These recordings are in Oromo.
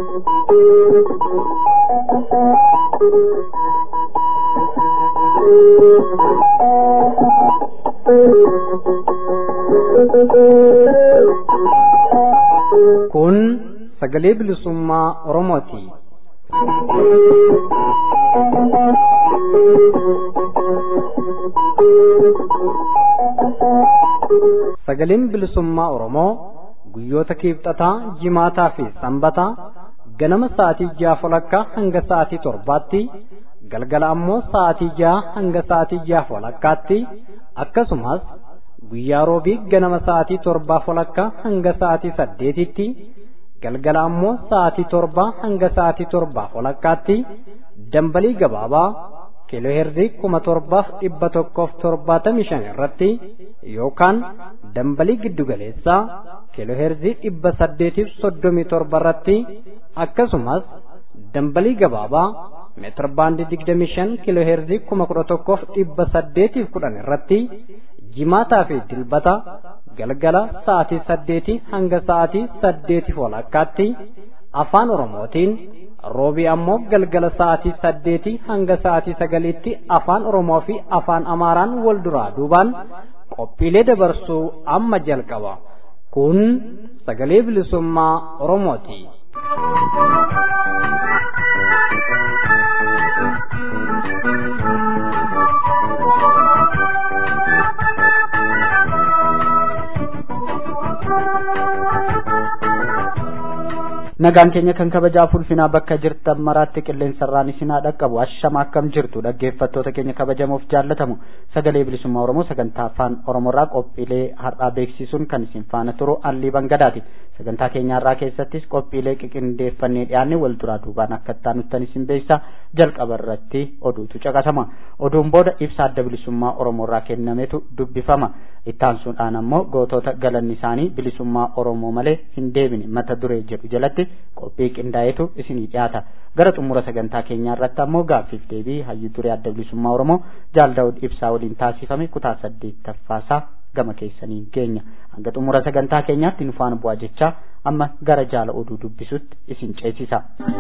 Kun sagalee bilisummaa Oromooti. Sagaleen bilisummaa Oromoo guyyoota kiibxataa, jimaataa fi sanbataa ganama sa'aatii ja'a walakkaa hanga sa'aatii torbaatti galgala ammoo sa'aatii ja'a hanga sa'aatii ja'a walakkaatti akkasumas guyyaa roobii ganama sa'aatii torbaa walakkaa hanga sa'aatii saddeetitti galgala ammoo sa'aatii torbaa hanga sa'aatii torbaa walakkaatti dambalii gabaabaa kiilooheerzii kuma torbaaf dhibba tokkoof torbaatamii shan irratti yookaan dambalii giddugaleessaa kiilooheerzii dhibba saddeetiif soddomii torba irratti akkasumas dambalii gabaabaa meetir baandii digdamii shan kiilooheerzii kuma kudha tokkoof dhibba saddeetiif kudhan irratti jimaataa fi dilbata galgala sa'aatii saddeetii hanga sa'aatii saddeetiif walakkaatti afaan oromootiin roobii ammoo galgala sa'aatii saddeetii hanga sa'aatii sagaliitti afaan oromoo fi afaan amaaraan wal duraa duubaan qophiilee dabarsuu amma jalqaba kun sagalee bilisummaa oromooti. nagaan keenya kan kabajaa ulfinaa bakka jirtan maraatti qilleensarraan isinaa dhaqqabu ashama akkam jirtu dhaggeeffattoota keenya kabajamoof jaallatamu sagalee bilisummaa oromoo sagantaa afaan oromoorraa qophiilee har'aa beeksisuun kan isin faana turu allii bangadaati sagantaa keenyaarraa keessattis qophiilee qiqindeeffannee dhiyaanne wal duraa duubaan akka ittaanuttan isin beeksisa jalqaba irratti oduutu caqasama oduun booda ibsa adda bilisummaa oromoorraa kennametu dubbifama ittaansuudhaan ammoo gootota galanni isaanii bilisummaa oromoo malee hin deebine mata duree jedhu jalatti qophii qindaa'etu isinii dhiyaata gara xumura sagantaa keenyaa irratti ammoo gaaffiif deebii hayyuu duree adda bilisummaa oromoo jaal daawud ibsaa waliin taasifame kutaa saddeettaffaasaa gama keessaniin geenya hanga xumura sagantaa keenyaatti nu faana bu'aa jechaa amma gara jaala oduu dubbisutti isin ceesisa.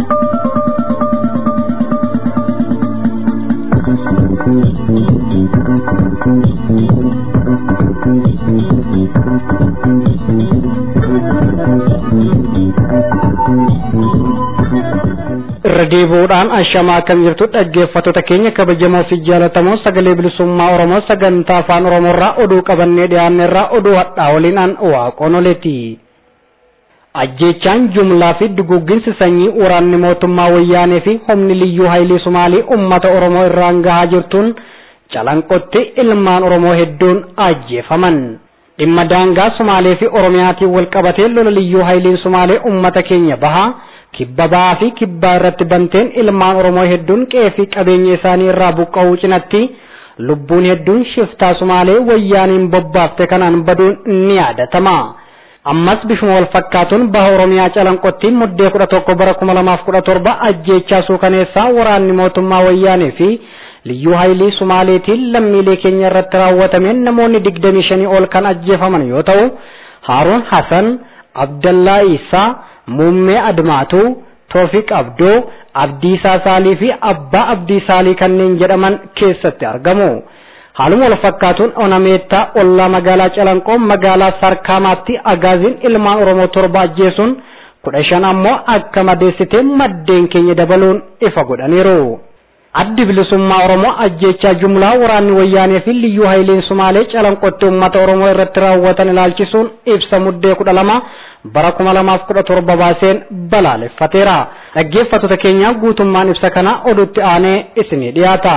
irra deebi'uudhaan ashamaa akkam jirtu dhaggeeffattoota keenya kabajamoo fi jaalatamoo sagalee bilisummaa oromoo sagantaa afaan oromoorraa oduu qabannee dhiyaanne irraa oduu hadhaa waliin an waaqoon oleeti. ajjeechaan jumlaa fi dugugginsi sanyii waraanni mootummaa wayyaanee fi humni liyyuu haayilii sumaalii ummata oromoo irraan gahaa jirtuun calanqotti ilmaan oromoo hedduun ajjeefaman. dhimma daangaa sumaalee fi oromiyaatiin wal qabatee lola liyyuu haayiliin sumaalee ummata keenya bahaa. kibba ba'aa fi kibbaa irratti banteen ilmaan oromoo hedduun qe'ee fi qabeenya isaanii irraa buqqa'uu cinatti lubbuun hedduun shiftaa sumaalee wayyaaniin bobbaafte kanaan baduun ni yaadatama. ammas bifuma wal fakkaatuun baha oromiyaa calanqottiin muddee kudha tokko bara kuma lamaaf kudha torba ajjeechaa suukaneessaa waraanni mootummaa wayyaanee fi liyyuu haayilii sumaaleetiin lammiilee keenya irratti raawwatameen namoonni digdamii shanii ol kan ajjeefaman yoo ta'u haaruun hasan abdallaa isaa muummee admaatu toofiq abdoo abdiisaa saalii fi abbaa abdii saalii kanneen jedhaman keessatti argamu haaluma wal fakkaatuun onameettaa ollaa magaalaa calanqoo magaalaa sarkaamaatti agaaziin ilmaan oromoo torba ajjeesuun kudha shan ammoo akka madeessitee maddeen keenya dabaluun ifa godhaniiru. addi bilisummaa oromoo ajjeechaa jumlaa waraanni wayyaanee fi liyyuu haayiliin sumaalee calanqotti ummata oromoo irratti raawwatan ilaalchisuun ibsa muddee kudha lama bara kuma lamaaf kudha torba baaseen balaaleffateera dhaggeeffattoota keenya guutummaan ibsa kana oduutti aanee isinii dhiyaata.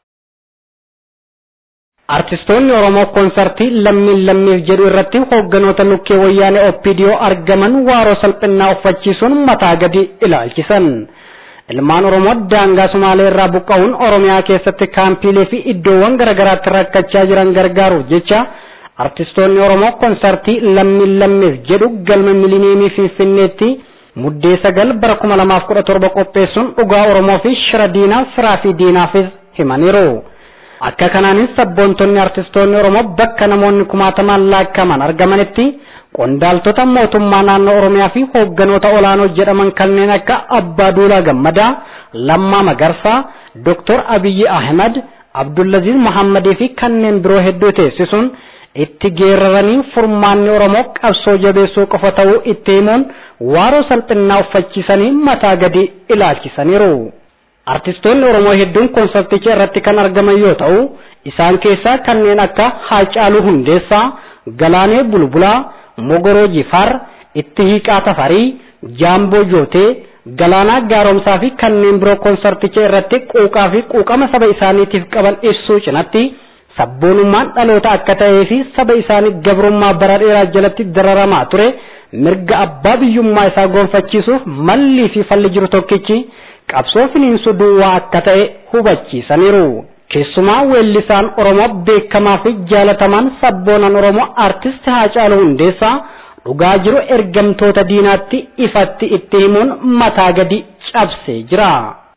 Artistoonni Oromoo koonsartii lammiin lammiif jedhu irratti hoogganoota lukkee wayyaanee OPDO argaman waaroo salphinnaa uffachiisuun mataa gadi ilaalchisan. Ilmaan Oromoo daangaa Sumaalee irraa buqqa'uun Oromiyaa keessatti kaampiilee fi iddoowwan garaagaraatti rakkachaa jiran gargaaruuf jecha artistoonni Oromoo koonsartii lammiin lammiif jedhu galma milineemii Finfinneetti muddee sagal bara kuma lamaaf kudha torba qopheessuun dhugaa Oromoo fi shira diinaa firaa fi diinaafis himaniiru. Akka kanaanis sabboontonni artistoonni Oromoo bakka namoonni kumaatamaan laakkaman argamanitti qondaaltota mootummaa naannoo Oromiyaa fi hoogganoota olaanoo jedhaman kanneen akka Abbaa Duulaa Gammadaa, Lammaa Magarsaa, Dr. Abiyyi Ahmad, Abdullaziz Muhammadii fi kanneen biroo hedduu teessisuun itti geeraranii furmaanni Oromoo qabsoo jabeessuu qofa ta'uu itti himuun waaroo salphinnaa uffachiisanii mataa gadi ilaalchisaniiru. Artistoonni Oromoo hedduun konsarticha irratti kan argaman yoo ta'u, isaan keessaa kanneen akka Haacaaluu Hundeessaa, Galaanee Bulbulaa, Mogoroo Jifaar, Itti Hiiqaa Tafarii, Jaamboo Jootee, Galaanaa Gaaromsaa fi kanneen biroo konsarticha irratti quuqaa fi quuqama saba isaaniitiif qaban ibsuu cinatti sabboonummaan dhaloota akka ta'ee fi saba isaanii gabrummaa bara dheeraa jalatti dararamaa ture mirga abbaa biyyummaa isaa gonfachiisuuf mallii fi falli jiru tokkichi qabsoo finiinsu duwwaa akka ta'e hubachiisaniiru. Keessumaa weellisaan Oromoo beekamaa fi jaalatamaan sabboonan Oromoo artist Haacaaluu Hundeessaa dhugaa jiru ergamtoota diinaatti ifatti itti himuun mataa gadi cabsee jira.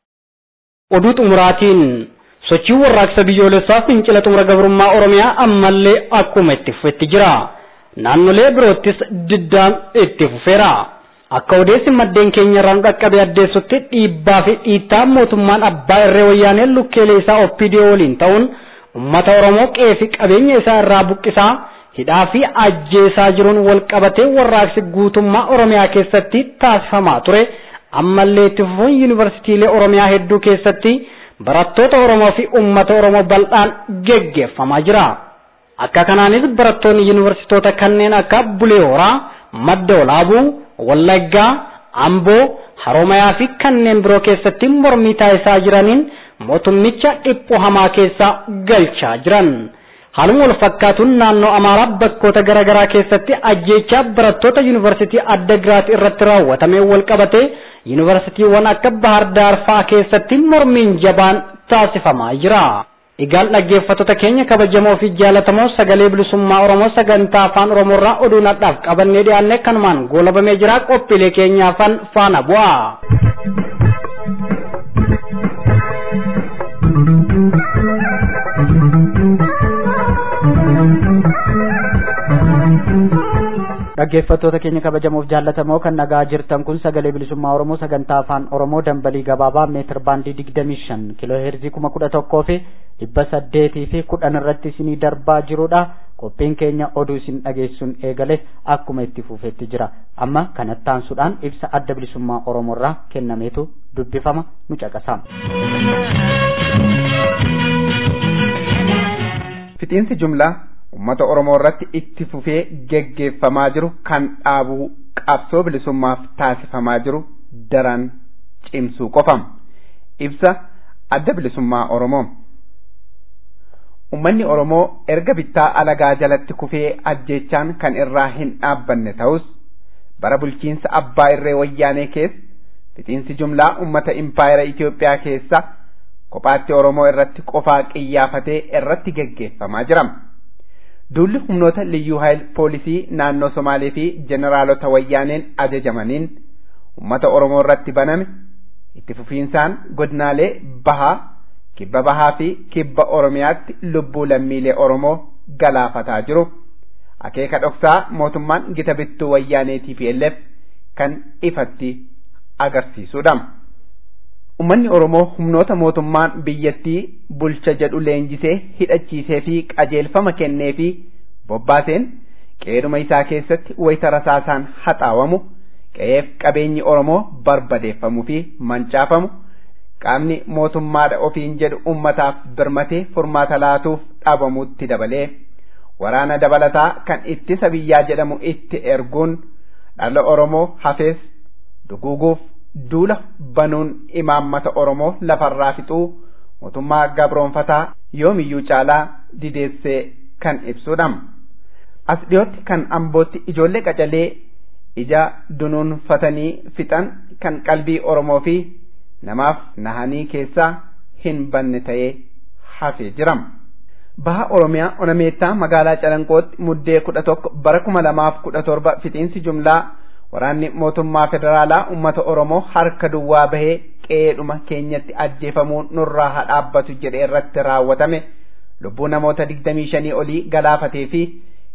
Oduu xumuraatiin sochiin warraaqsa biyyoolessaa fincila xumura gabrummaa Oromiyaa ammallee akkuma itti fufetti jira. Naannolee biroottis diddaan itti fufeera. Akka odeessi maddeen keenya irraan qaqqabee addeessutti dhiibbaa fi dhiittaa mootummaan abbaa irree wayyaanee lukkeelee isaa OPDO waliin ta'uun uummata Oromoo qe'ee fi qabeenya isaa irraa buqqisaa hidhaa fi ajjeesaa jiruun wal qabatee warraaqsi guutummaa Oromiyaa keessatti taasifamaa ture. Ammallee itti fufuun yuunivarsiitiilee Oromiyaa hedduu keessatti barattoota Oromoo fi uummata Oromoo bal'aan geggeeffamaa jira. Akka kanaanis barattoonni yuunivarsiitoota kanneen akka Bulee Horaa, Madda Olaabuu, Wallaggaa, Amboo, Haromayaa fi kanneen biroo keessatti mormii taasisaa jiraniin mootummicha dhiphoo hamaa keessa galchaa jiran. Haaluma wal fakkaatuun naannoo Amaaraa bakkoota garaagaraa keessatti ajjeechaa barattoota yuunivarsiitii adda giraat irratti raawwatamee wal qabatee yuunivarsiitiiwwan akka Bahar Daar fa'aa keessatti mormiin jabaan taasifamaa jira. Egaan dhaggeeffattoota keenya kabajamoo fi jaalatamoo sagalee bilisummaa Oromoo sagantaa afaan Oromoorraa oduu nadhaaf qabannee dhiyaanne kanumaan goolabamee jira qophiilee keenyaafan faana bu'a. dhaggeeffattoota keenya kabajamoof jaallatamoo kan nagaa jirtan kun sagalee bilisummaa oromoo sagantaa afaan oromoo dambalii gabaabaa meetir baandii digdamii shan kiloo heerzii kuma kudha tokkoo fi dhibba saddeetii fi kudhan irratti isinii darbaa jirudha qophiin keenya oduu isin dhageessuun eegale akkuma itti fufetti jira amma kanattaansuudhaan ibsa adda bilisummaa oromoo irraa kennameetu dubbifama nu caqasaa. fixiinsi jumlaa ummata oromoo irratti itti fufee geggeeffamaa jiru kan dhaabuu qabsoo bilisummaaf taasifamaa jiru daran cimsuu qofam ibsa adda bilisummaa oromoo ummanni oromoo erga bittaa alagaa jalatti kufee ajjeechaan kan irraa hin dhaabbanne ta'us bara bulchiinsa abbaa irree wayyaanee keessa fixiinsi jumlaa ummata impaayera Itoophiyaa keessa kophaatti oromoo irratti qofaa qiyyaafatee irratti geggeeffamaa jirama. Duulli humnoota liyyuu hayil poolisii naannoo Somaalee fi jeneraalota wayyaaneen ajajamaniin uummata Oromoo irratti baname itti fufiinsaan godinaalee bahaa kibba bahaa fi kibba Oromiyaatti lubbuu lammiilee Oromoo galaafataa jiru. Akeeka dhoksaa mootummaan gita bittuu wayyaanee TPLF kan ifatti agarsiisudha. Uummanni Oromoo humnoota mootummaan biyyattii bulcha jedhu leenjisee hidhachiisee fi qajeelfama kennee fi bobbaaseen qeeduma isaa keessatti wayita rasaasaan haxaawamu qe'eef qabeenyi Oromoo barbadeeffamuu fi mancaafamu qaamni mootummaadha ofiin jedhu ummataaf birmatee furmaata laatuuf dhabamuutti dabalee waraana dabalataa kan ittisa biyyaa jedhamu itti erguun dhala Oromoo hafees duguuguuf duula banuun imaammata Oromoo lafarraa fixuu mootummaa gabroonfataa yoomiyyuu caalaa dideessee kan ibsudha. As dhiyootti kan ambootti ijoollee qacalee ija dunuunfatanii fixan kan qalbii Oromoo fi namaaf nahanii keessaa hin banne ta'ee hafee jirama. Baha Oromiyaa Onameettaa magaalaa Calanqootti muddee kudha tokko bara kuma lamaaf kudha torba fixiinsi jumlaa waraanni mootummaa federaalaa ummata oromoo harka duwwaa bahee qe'eedhuma keenyatti ajjeefamuun nurraa haa dhaabbatu jedhe irratti raawwatame lubbuu namoota digdamii shanii olii galaafatee fi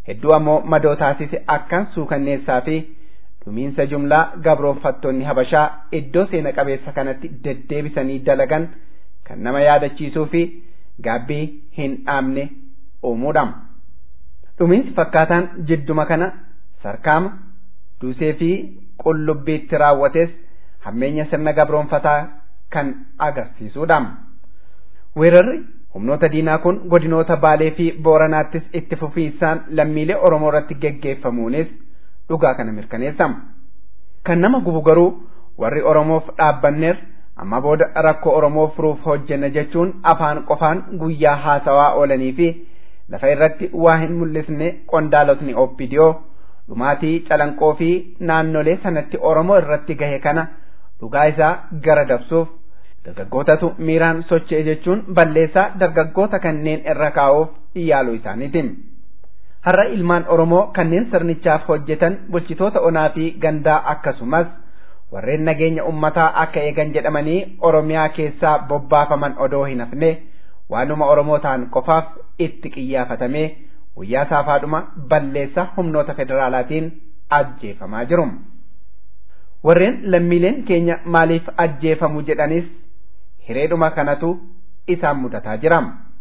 hedduu ammoo madoo taasise akkaan suukanneessaa fi dhumiinsa jumlaa gabroonfattoonni habashaa iddoo seena qabeessa kanatti deddeebisanii dalagan kan nama yaadachiisuu fi gaabbii hin dhaabne uumuudha. Dhumiinsi fakkaataan jidduma kana sarkaama duusee fi qullubbiitti raawwates hammeenya sirna gabroonfataa kan agarsiisudha. Weerarri humnoota diinaa kun godinoota Baalee fi Booranaattis itti fufiinsaan lammiilee Oromoo irratti geggeeffamuunis dhugaa kana mirkaneessa. Kan nama gubu garuu warri Oromoof dhaabbanneer amma booda rakkoo Oromoo furuuf hojjenna jechuun afaan qofaan guyyaa haasawaa oolanii fi lafa irratti waa hin mul'isne qondaalotni oppidiyoo dhumaatii calanqoo fi naannolee sanatti Oromoo irratti gahe kana dhugaa isaa gara dabsuuf dargaggootatu miiraan socho'e jechuun balleessaa dargaggoota kanneen irra kaa'uuf yaaluu isaaniiti. Har'a ilmaan Oromoo kanneen sirnichaaf hojjetan bulchitoota onaa fi gandaa akkasumas warreen nageenya ummataa akka eegan jedhamanii Oromiyaa keessaa bobbaafaman odoo hin hafne waanuma Oromoo ta'an qofaaf itti qiyyaafatamee guyyaa saafaadhuma balleessa humnoota federaalaatiin ajjeefamaa jiru. Warreen lammiileen keenya maaliif ajjeefamu jedhanis hireedhuma kanatu isaan mudataa jira.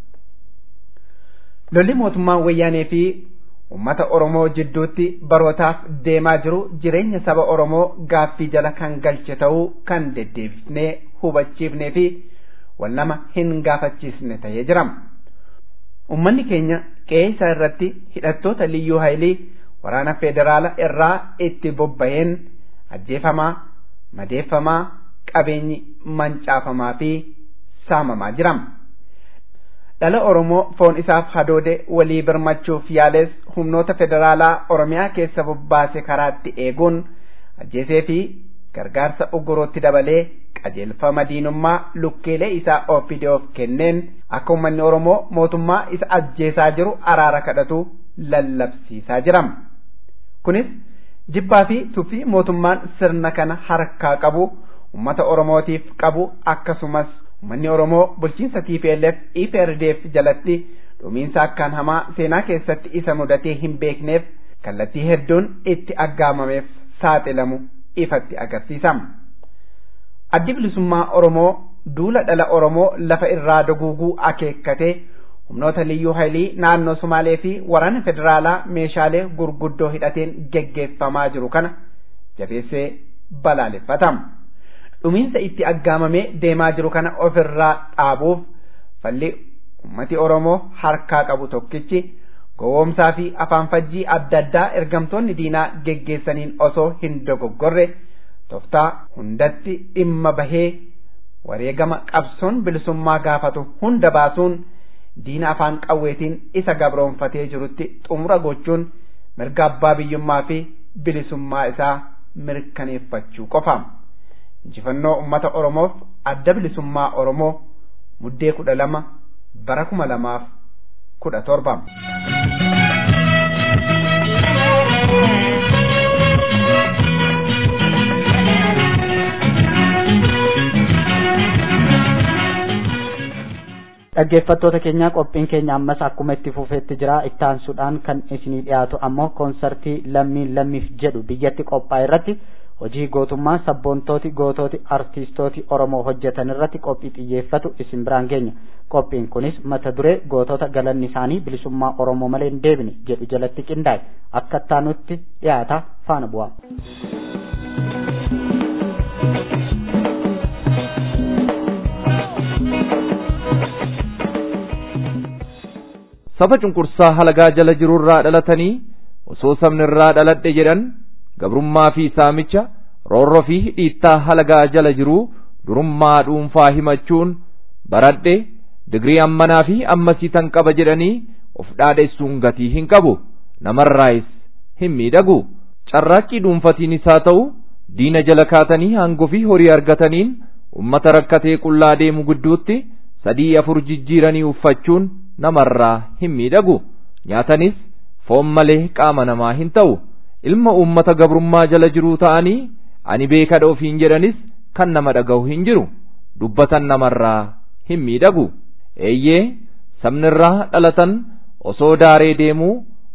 Lolli mootummaa wayyaanee fi uummata Oromoo jidduutti barootaaf deemaa jiru jireenya saba Oromoo gaaffii jala kan galche ta'uu kan deddeebisnee hubachiifnee fi wal nama hin gaafachiisne ta'ee jira. Uummanni keenya qe'ee isaa irratti hidhattoota liyyuu haayilii waraana federaala irraa itti bobba'een ajjeefamaa, madeeffamaa, qabeenyi mancaafamaa fi saamamaa jira. Dhala Oromoo foon isaaf hadoode walii birmachuuf yaales humnoota federaalaa Oromiyaa keessa bobbaase karaatti eeguun ajjeesee fi gargaarsa ugurootti dabalee qajeelfama diinummaa lukkeelee isaa OPDOf kenneen akka uummanni Oromoo mootummaa isa ajjeesaa jiru araara kadhatu lallabsiisaa jira. Kunis jibbaa fi tuffii mootummaan sirna kana harkaa qabu uummata Oromootiif qabu akkasumas uummanni Oromoo bulchiinsa TPLF EPRDF jalatti dhumiinsa akkaan hamaa seenaa keessatti isa mudatee hin beekneef kallattii hedduun itti aggaamameef saaxilamu ifatti agarsiisa. Addi bilisummaa Oromoo duula dhala Oromoo lafa irraa duguuguu akeekkatee humnoota liyyuu haayilii naannoo Sumaalee fi waraana federaalaa meeshaalee gurguddoo hidhateen geggeeffamaa jiru kana jabeessee balaaleffata. Dhumiinsa itti aggaamamee deemaa jiru kana ofirraa dhaabuuf falli ummati Oromoo harkaa qabu tokkichi gowwoomsaa fi afaan fajjii adda addaa ergamtoonni diinaa geggeessaniin osoo hin dogoggorre toftaa hundatti dhimma bahee wareegama qabsoon bilisummaa gaafatu hunda baasuun diina afaan qawweetiin isa gabroonfatee jirutti xumura gochuun mirga abbaa biyyummaa fi bilisummaa isaa mirkaneeffachuu qofa. Injifannoo uummata Oromoof adda bilisummaa Oromoo muddee kudha lama bara kuma lamaaf kudha torba. dhaggeeffattoota keenyaa qophiin keenya ammas akkuma itti fufeetti jira itti aansuudhaan kan isinii dhiyaatu ammoo koonsartii lammiin lammiif jedhu biyyatti qophaa'e irratti hojii gootummaa sabboontooti gootooti artiistooti oromoo hojjetan irratti qophii xiyyeeffatu isin biraan geenya qophiin kunis mata duree gootota galanni isaanii bilisummaa oromoo malee hin deebine jedhu jalatti qindaa'e akka ittaanutti dhiyaata faana bu'aa. saba cunqursaa halagaa jala jirurraa dhalatanii osoo sabni irraa dhaladhe jedhan gabrummaa fi saamicha roorroo fi dhiittaa halagaa jala jiruu durummaa dhuunfaa himachuun baradhe digrii ammanaa fi ammasii tan qaba jedhanii of dhaadheessuun gatii hin qabu namarraayis hin miidhagu carraaqqii dhuunfatiinis haa ta'u diina jala kaatanii aangoo fi horii argataniin ummata rakkatee qullaa deemu gidduutti sadii afur jijjiiranii uffachuun namarraa hin miidhagu nyaatanis foon malee qaama namaa hin ta'u ilma uummata gabrummaa jala jiruu ta'anii ani beekadha ofiin jedhanis kan nama dhaga'u hin jiru dubbatan namarraa hin miidhagu eeyyee sabnirraa dhalatan osoo daaree deemuu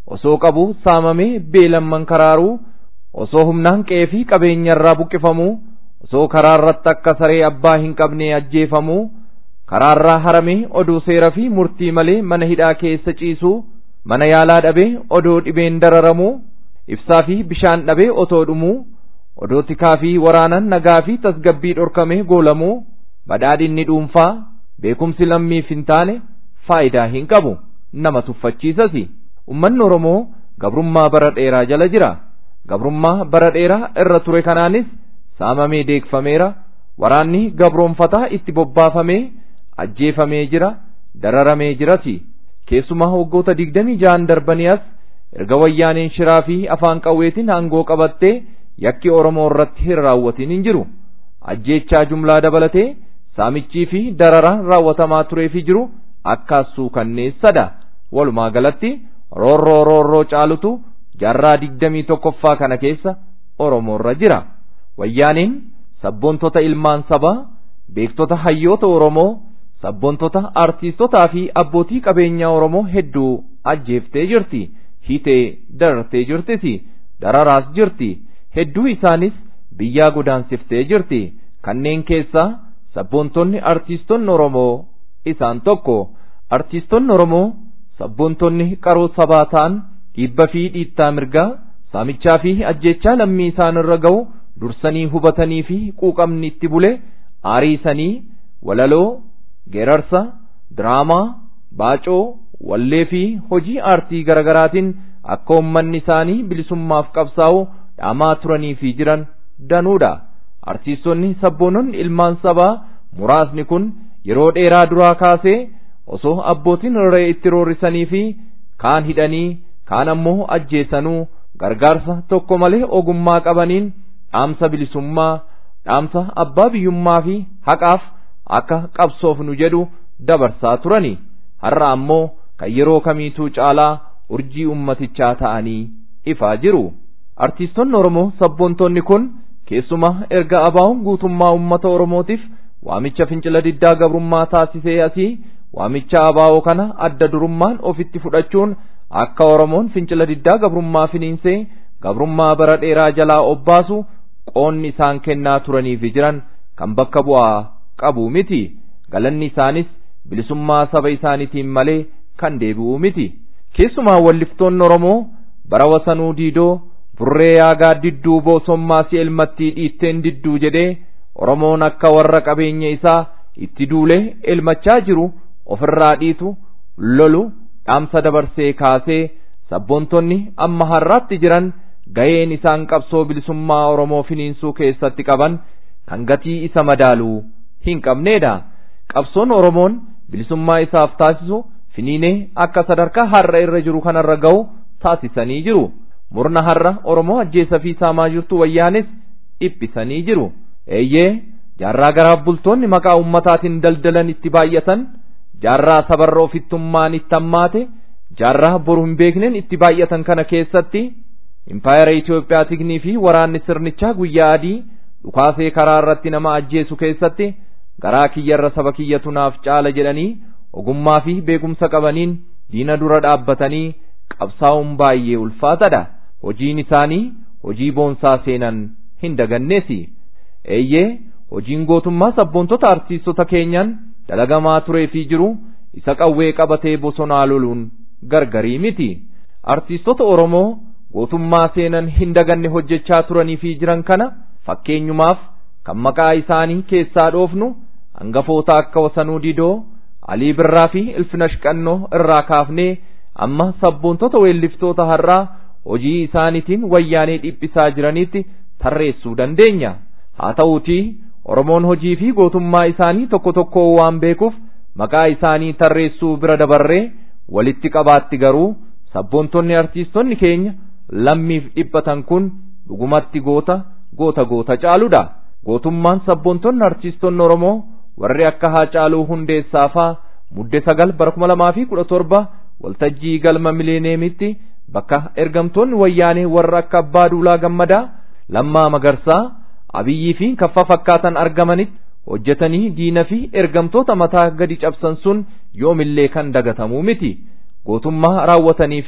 osoo qabu saamamee beelamman karaaruu osoo humnaan qe'ee fi qabeenyarraa buqqifamuu osoo karaarratti akka saree abbaa hin qabne ajjeefamuu karaarraa haramee oduu seera fi murtii malee mana hidhaa keessa ciisuu mana yaalaa dhabee odoo dhibeen dararamuu ibsaa fi bishaan dhabee otoo dhumuu odoo tikaa fi waraanan nagaa fi tasgabbii dhorkamee goolamuu badhaadhinni dhuunfaa beekumsi lammiif hin taane faayidaa hin qabu nama tuffachiisasi ummanni oromoo gabrummaa bara dheeraa jala jira gabrummaa bara dheeraa irra ture kanaanis saamamee deegfameera waraanni gabroonfataa itti bobbaafamee ajjeefamee jira dararamee jirati keessumaa waggoota digdamii ja'an darbanii as erga wayyaaneen shiraa fi afaan qawweetiin aangoo qabattee yakki oromoo irratti hin raawwatin hin jiru ajjeechaa jumlaa dabalatee saamichii fi dararaan raawwatamaa tureefi jiru akkaasuu kanneessadha walumaa galatti roorroo roorroo caalutu jaarraa digdamii tokkoffaa kana keessa oromoorra jira wayyaaniin sabboontota ilmaan sabaa beektota hayyoota oromoo sabboontota artiistotaa fi abbootii qabeenyaa oromoo hedduu ajjeeftee jirti hiitee darartee jirtis dararaas jirti hedduu isaanis biyyaa godaansiftee jirti kanneen keessaa sabboontonni artiistonni oromoo isaan tokko artiistonni oromoo sabboontonni qaroo sabaa ta'an dhiibba fi dhiittaa mirgaa saamichaa fi ajjeechaa lammii isaan irra ga'u dursanii hubatanii fi quuqamni itti bule aariisanii walaloo geerarsa diraamaa baacoo wallee fi hojii aartii garagaraatiin akka ummanni isaanii bilisummaaf qabsaa'u dhaamaa turanii fi jiran danuudha artiistonni sabboononni ilmaan sabaa muraasni kun yeroo dheeraa duraa kaasee osoo abbootiin irree itti roorrisanii fi kaan hidhanii kaan ammoo ajjeesanuu gargaarsa tokko malee ogummaa qabaniin dhaamsa bilisummaa dhaamsa abbaa biyyummaa fi haqaaf akka qabsoofnu jedhu dabarsaa turani har'a ammoo kan yeroo kamiituu caalaa urjii ummatichaa ta'anii ifaa jiru artiistonni oromoo sabboontonni kun keessumaa erga abaa'uun guutummaa ummata oromootiif waamicha fincila diddaa gabrummaa taasisee asii waamicha abaa'oo kana adda durummaan ofitti fudhachuun akka oromoon fincila diddaa gabrummaa finiinsee gabrummaa bara dheeraa jalaa obbaasu qoonni isaan kennaa turaniif jiran kan bakka bu'aa qabu miti galanni isaanis bilisummaa saba isaaniitiin malee kan deebi'u miti keessumaa walliftoonni oromoo bara wasanuu diidoo burree yaagaa didduu boosommaa si elmattii dhiitteen didduu jedhee oromoon akka warra qabeenya isaa itti duulee elmachaa jiru ofirraa dhiitu lolu dhaamsa dabarsee kaasee sabboontonni amma har'aatti jiran ga'een isaan qabsoo bilisummaa oromoo finiinsuu keessatti qaban kan gatii isa madaaluu hin qabneedha qabsoon oromoon bilisummaa isaaf taasisu finiinee akka sadarkaa har'a irra jiru kanarra ga'u taasisanii jiru murna har'a oromoo ajjeesa fi saamaa jirtu wayyaanis dhiphisanii jiru eeyyee jaarraa garaaf bultoonni maqaa ummataatiin daldalan itti baay'atan jaarraa sabarra ofittummaan itti hammaate jaarraa boru hin beekneen itti baay'atan kana keessatti impaayera Itoophiyaa tignii fi waraanni sirnichaa guyyaa adii dhukaasee karaa irratti nama ajjeesu keessatti garaa kiyyarra saba kiyyatu naaf caala jedhanii ogummaa fi beekumsa qabaniin diina dura dhaabbatanii qabsaa'uun baay'ee ulfaatadha hojiin isaanii hojii boonsaa seenan hin daganneesi eeyyee hojiin gootummaa sabboontota artiistota keenyaan dalagamaa turee fi jiru isa qawwee qabatee bosonaa loluun gargarii miti artiistota oromoo gootummaa seenan hin daganne hojjechaa turanii fi jiran kana fakkeenyumaaf kan maqaa isaanii keessaa dhoofnu hangafoota akka wasanuu didoo alii birraa fi ilfinash qannoo irraa kaafnee amma sabboontota weelliftoota har'aa hojii isaaniitiin wayyaanee dhiphisaa jiranitti tarreessuu dandeenya haa ta'uutii oromoon hojii fi gootummaa isaanii tokko tokko waan beekuuf maqaa isaanii tarreessuu bira dabarree walitti qabaatti garuu sabboontonni artiistonni keenya lammiif dhiphatan kun dhugumatti goota goota goota caaludha gootummaan sabboontonni artiistonni oromoo warri akka haacaaluu hundeessaafaa mudde sagal bara kuma lamaa fi kudha torba waltajjii galma mileeneemitti bakka ergamtoonni wayyaanee warra akka abbaa duulaa gammadaa lammaa magarsaa abiyyii fi kaffa fakkaatan argamanitti hojjetanii diina fi ergamtoota mataa gadi cabsan sun yoomillee kan dagatamuu miti gootummaa raawwatanii fi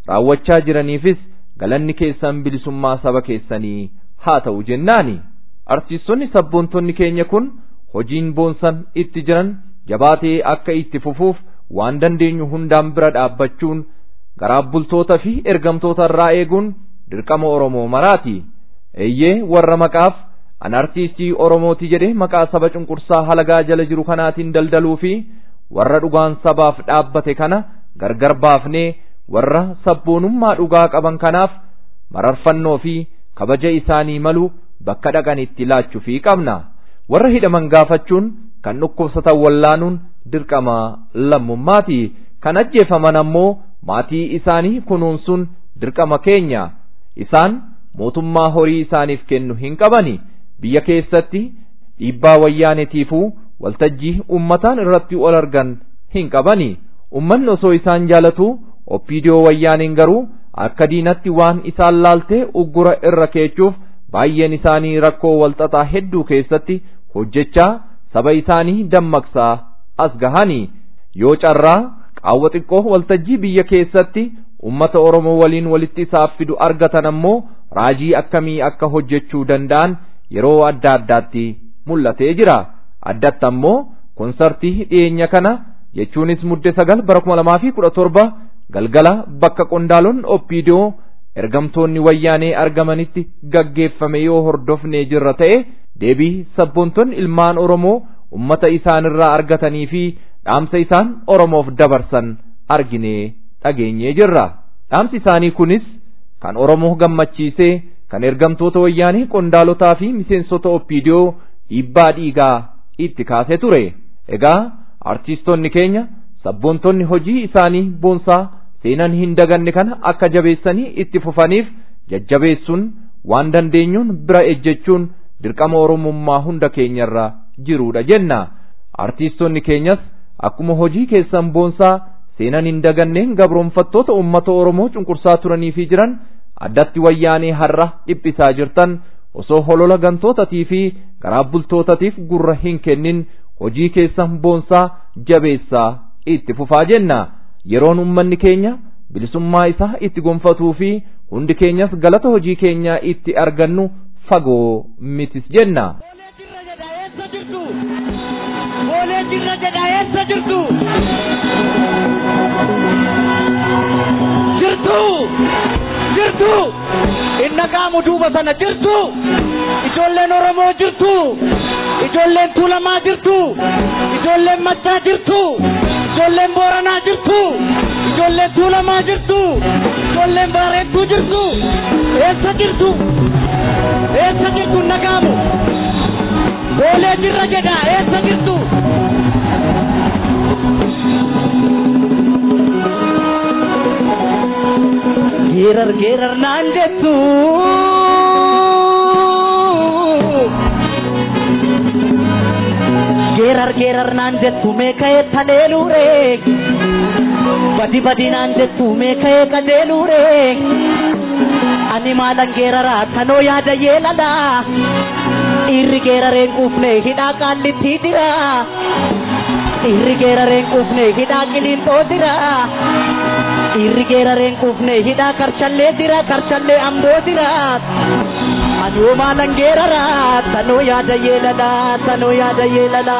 raawwachaa jiraniifis galanni keessan bilisummaa saba keessanii haa ta'u jennaani arsiistonni sabboontonni keenya kun hojiin boonsan itti jiran jabaatee akka itti fufuuf waan dandeenyu hundaan bira dhaabbachuun garaaf bultoota fi ergamtoota irraa eeguun dirqama Oromoo maraati. Eeyyee warra maqaaf an artiistii Oromooti jedhee maqaa saba cunqursaa halagaa jala jiru kanaatiin daldaluu fi warra dhugaan sabaaf dhaabbate kana gargar baafnee warra sabboonummaa dhugaa qaban kanaaf mararfannoo fi kabaja isaanii malu bakka dhaqanitti laachuufii qabna. Warra hidhaman gaafachuun kan dhukkubsatan wallaanuun dirqama lammummaati. Kan ajjeefaman ammoo maatii isaanii kunuunsuun dirqama keenya. Isaan mootummaa horii isaaniif kennu hin qabani. Biyya keessatti dhiibbaa wayyaanetiifuu waltajjii ummataan irratti ol argan hin qabani. Ummanni osoo isaan jaalatu oppiidiyoo wayyaaniin garuu akka diinatti waan isaan laaltee uggura irra keechuuf baay'een isaanii rakkoo walxaxaa hedduu keessatti hojjechaa saba isaanii dammaqsaa as gahanii yoo carraa qaawwa xiqqoo waltajjii biyya keessatti ummata Oromoo waliin walitti isaaf fidu argatan ammoo raajii akkamii akka hojjechuu danda'an yeroo adda addaatti mul'atee jira addatti ammoo konsartii dhiyeenya kana jechuunis mudde sagal bara kuma lamaa fi kudha torba galgala bakka qondaalonni oppiidiyoo ergamtoonni wayyaanee argamanitti gaggeeffame yoo hordofnee jirra ta'e deebii sabboontonni ilmaan Oromoo ummata isaanirraa argatanii fi dhaamsa isaan Oromoof dabarsan arginee dhageenyee jirra. Dhaamsi isaanii kunis kan Oromoo gammachiisee kan ergamtoota wayyaanee qondaalotaa fi miseensota oppiidiyoo dhiibbaa dhiigaa itti kaasee ture. Egaa artiistonni keenya sabboontonni hojii isaanii boonsaa seenan hin daganne kana akka jabeessanii itti fufaniif jajjabeessuun waan dandeenyuun bira ejjechuun dirqama oromummaa hunda keenyarra jiruudha jenna artiistonni keenyas akkuma hojii keessan boonsaa seenan hin daganneen gabroonfattoota ummata oromoo cunqursaa turanii fi jiran addatti wayyaanee har'a dhiphisaa jirtan osoo holola gantootatii fi garaaf bultootatiif gurra hin kennin hojii keessan boonsaa jabeessaa itti fufaa jenna yeroon ummanni keenya bilisummaa isaa itti gonfatuu fi hundi keenyas galata hojii keenyaa itti argannu fagoo mitis jenna. Boolee jirra jedha eessa jirtu? Jirtu! Jirtu! Inna qaamu duuba sana jirtu! Ijoolleen Oromoo jirtu! Ijoolleen Tuulamaa jirtu! Ijoolleen Maccaa jirtu! Ijoolleen Booranaa jirtu! Ijoolleen Tuulamaa jirtu! Ijoolleen Baareettuu jirtu! Eessa jirtu? Eessa jirtu nagaamu? Boolee jirra jedha eessa jirtu? Geerar geerar naan jettu. Geerar geerar naan jettu meeka'ee taleeluure. Badi badi naan jettu meeka'ee qajeeluure. Ani maalan geeraraa tanoo yaada yeelala. Dhiirri geerareen quufne hidhaa qaallitti jira. Dhiirri geerareen quufne hidhaa qiliinxoo jira. Dhiirri geerareen quufne hidhaa karchallee jira karchallee amboo jira. Ani yoo maalan geerara tanoo yaada yeelala tanoo yaada yeelala.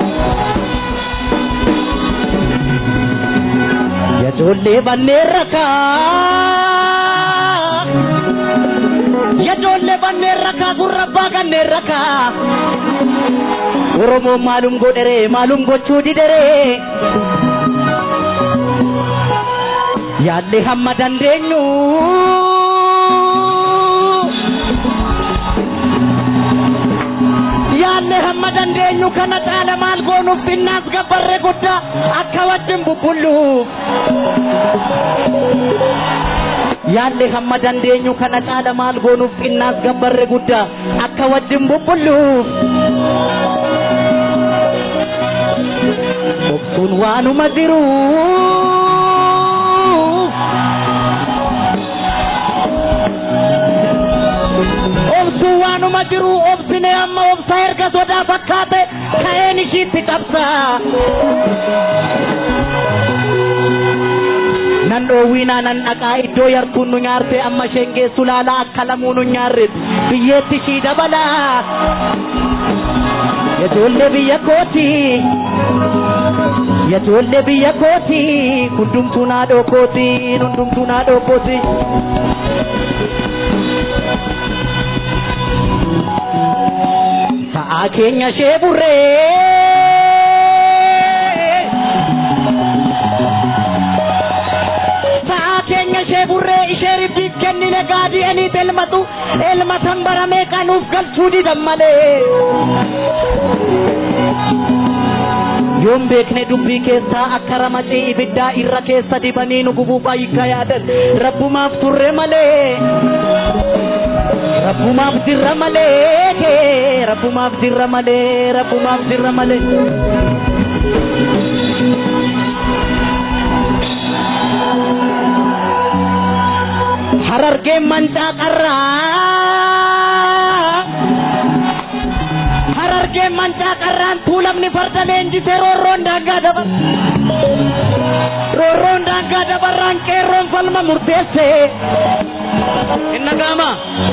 Yajoollee banneen rakaa. Yajoollee banneen rakaa gurra abbaa kanneen rakaa. Oromoon maalum godhere maalum gochuu didhere. Yaallee hamma dandeenyu. Yaallee hamma dandeenyu kana caala maal goonuuf xinnaas gabbarre guddaa akka wajjin bubbulluuf. Yaallee hamma dandeenyu kana caala maal goonuuf xinnaas gabbarre guddaa akka wajjin bubbulluuf. Obsuun waanuma jiru. Obsuun waanuma jiru obsine amma obsa erga sodaa fakkaate ka'een ishiitti qabsa. Nan dhoowwi duwinaa nan dhaqaa iddoo yartuun nu nyaarte amma isheen geessu laalaa akka lamuu nu nyaarres biyyeetti ishii dabalaa Yajoollee biyya kooti Yajoollee biyya kooti hundumtuu naadhoo kooti hundumtuu naadhoo kooti. Sa'aa keenya ishee burree. Sa'aa keenya ishee burree ishee ribbiif kennine gaadii eniit elmatu elmatan bara meeqa nuuf galchuu didan malee. Yoon beekne dubbii keessaa akka ramacii ibiddaa irra keessa dibanii nu gubuuf ayyika yaadan rabbumaaf turre malee. Rabbumaaf dirra malee rabbumaaf dirra malee rabbumaaf dirra malee. Harargeen mancaa qarraa. Harargeen mancaa qarraan tuulamni farda leenjisee roorroon daangaa dabar. Roorroon daangaa dabarraan qeerroon falma murteesse. Inna gaama.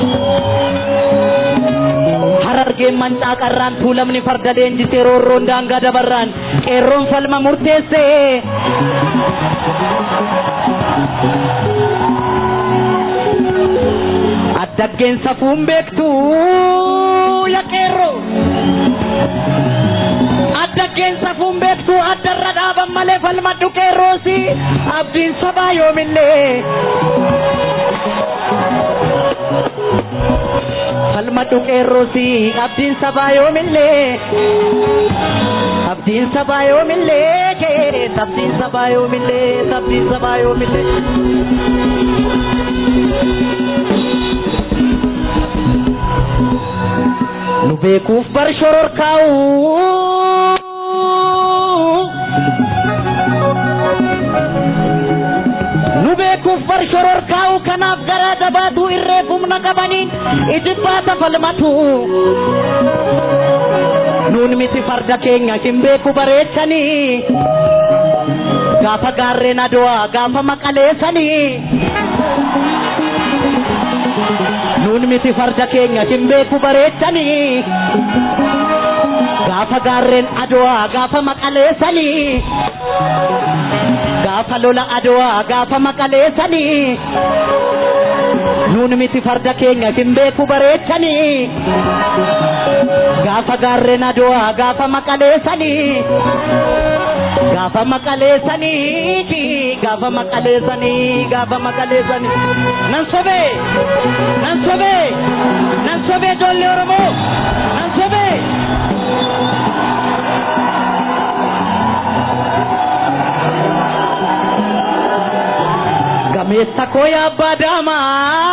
Harargeen mancaa qarraan tuulamni farda leenjisee roorroon daangaa dabarraan qeerroon falma murteesse. Addaggeen safuun beektu yaa qeerroo. Addaggeen safuun beektu addarra dhaaban malee falmadhu qeerroosi abdiin sabaa yoomillee. Falmadhu qeerroosi abdiin sabaa yoomillee. Abdiin sabaa yoomillee kee abdiin sabaa yoomillee abdiin sabaa yoomillee. Nu beekuuf bar shororkaa'u. Nu beekuuf bar shororkaa'u kanaaf garaa jabaatu irree humna qabaniin ijibbaata falmatu. Nuun miti farda keenya hin beeku bareechanii. Gaafa gaarreen adowaa gaafa maqaleessanii. Nuun miti farda keenya hin beeku bareechanii. Gaafa gaarreen adowaa gaafa maqaleessanii. Gaafa lola adowaa gaafa maqaleessanii. Nuun miti farda keenya hin beeku bareechanii. Gaafa gaarreen adowaa gaafa maqaleessanii. Gaafa maqaleessanii gaafa maqaleessanii gaafa maqaleessanii nan sobee nan sobee nan sobee ijoollee Oromoo nan sobee. Gameessa koo yaa abbaa daamaa.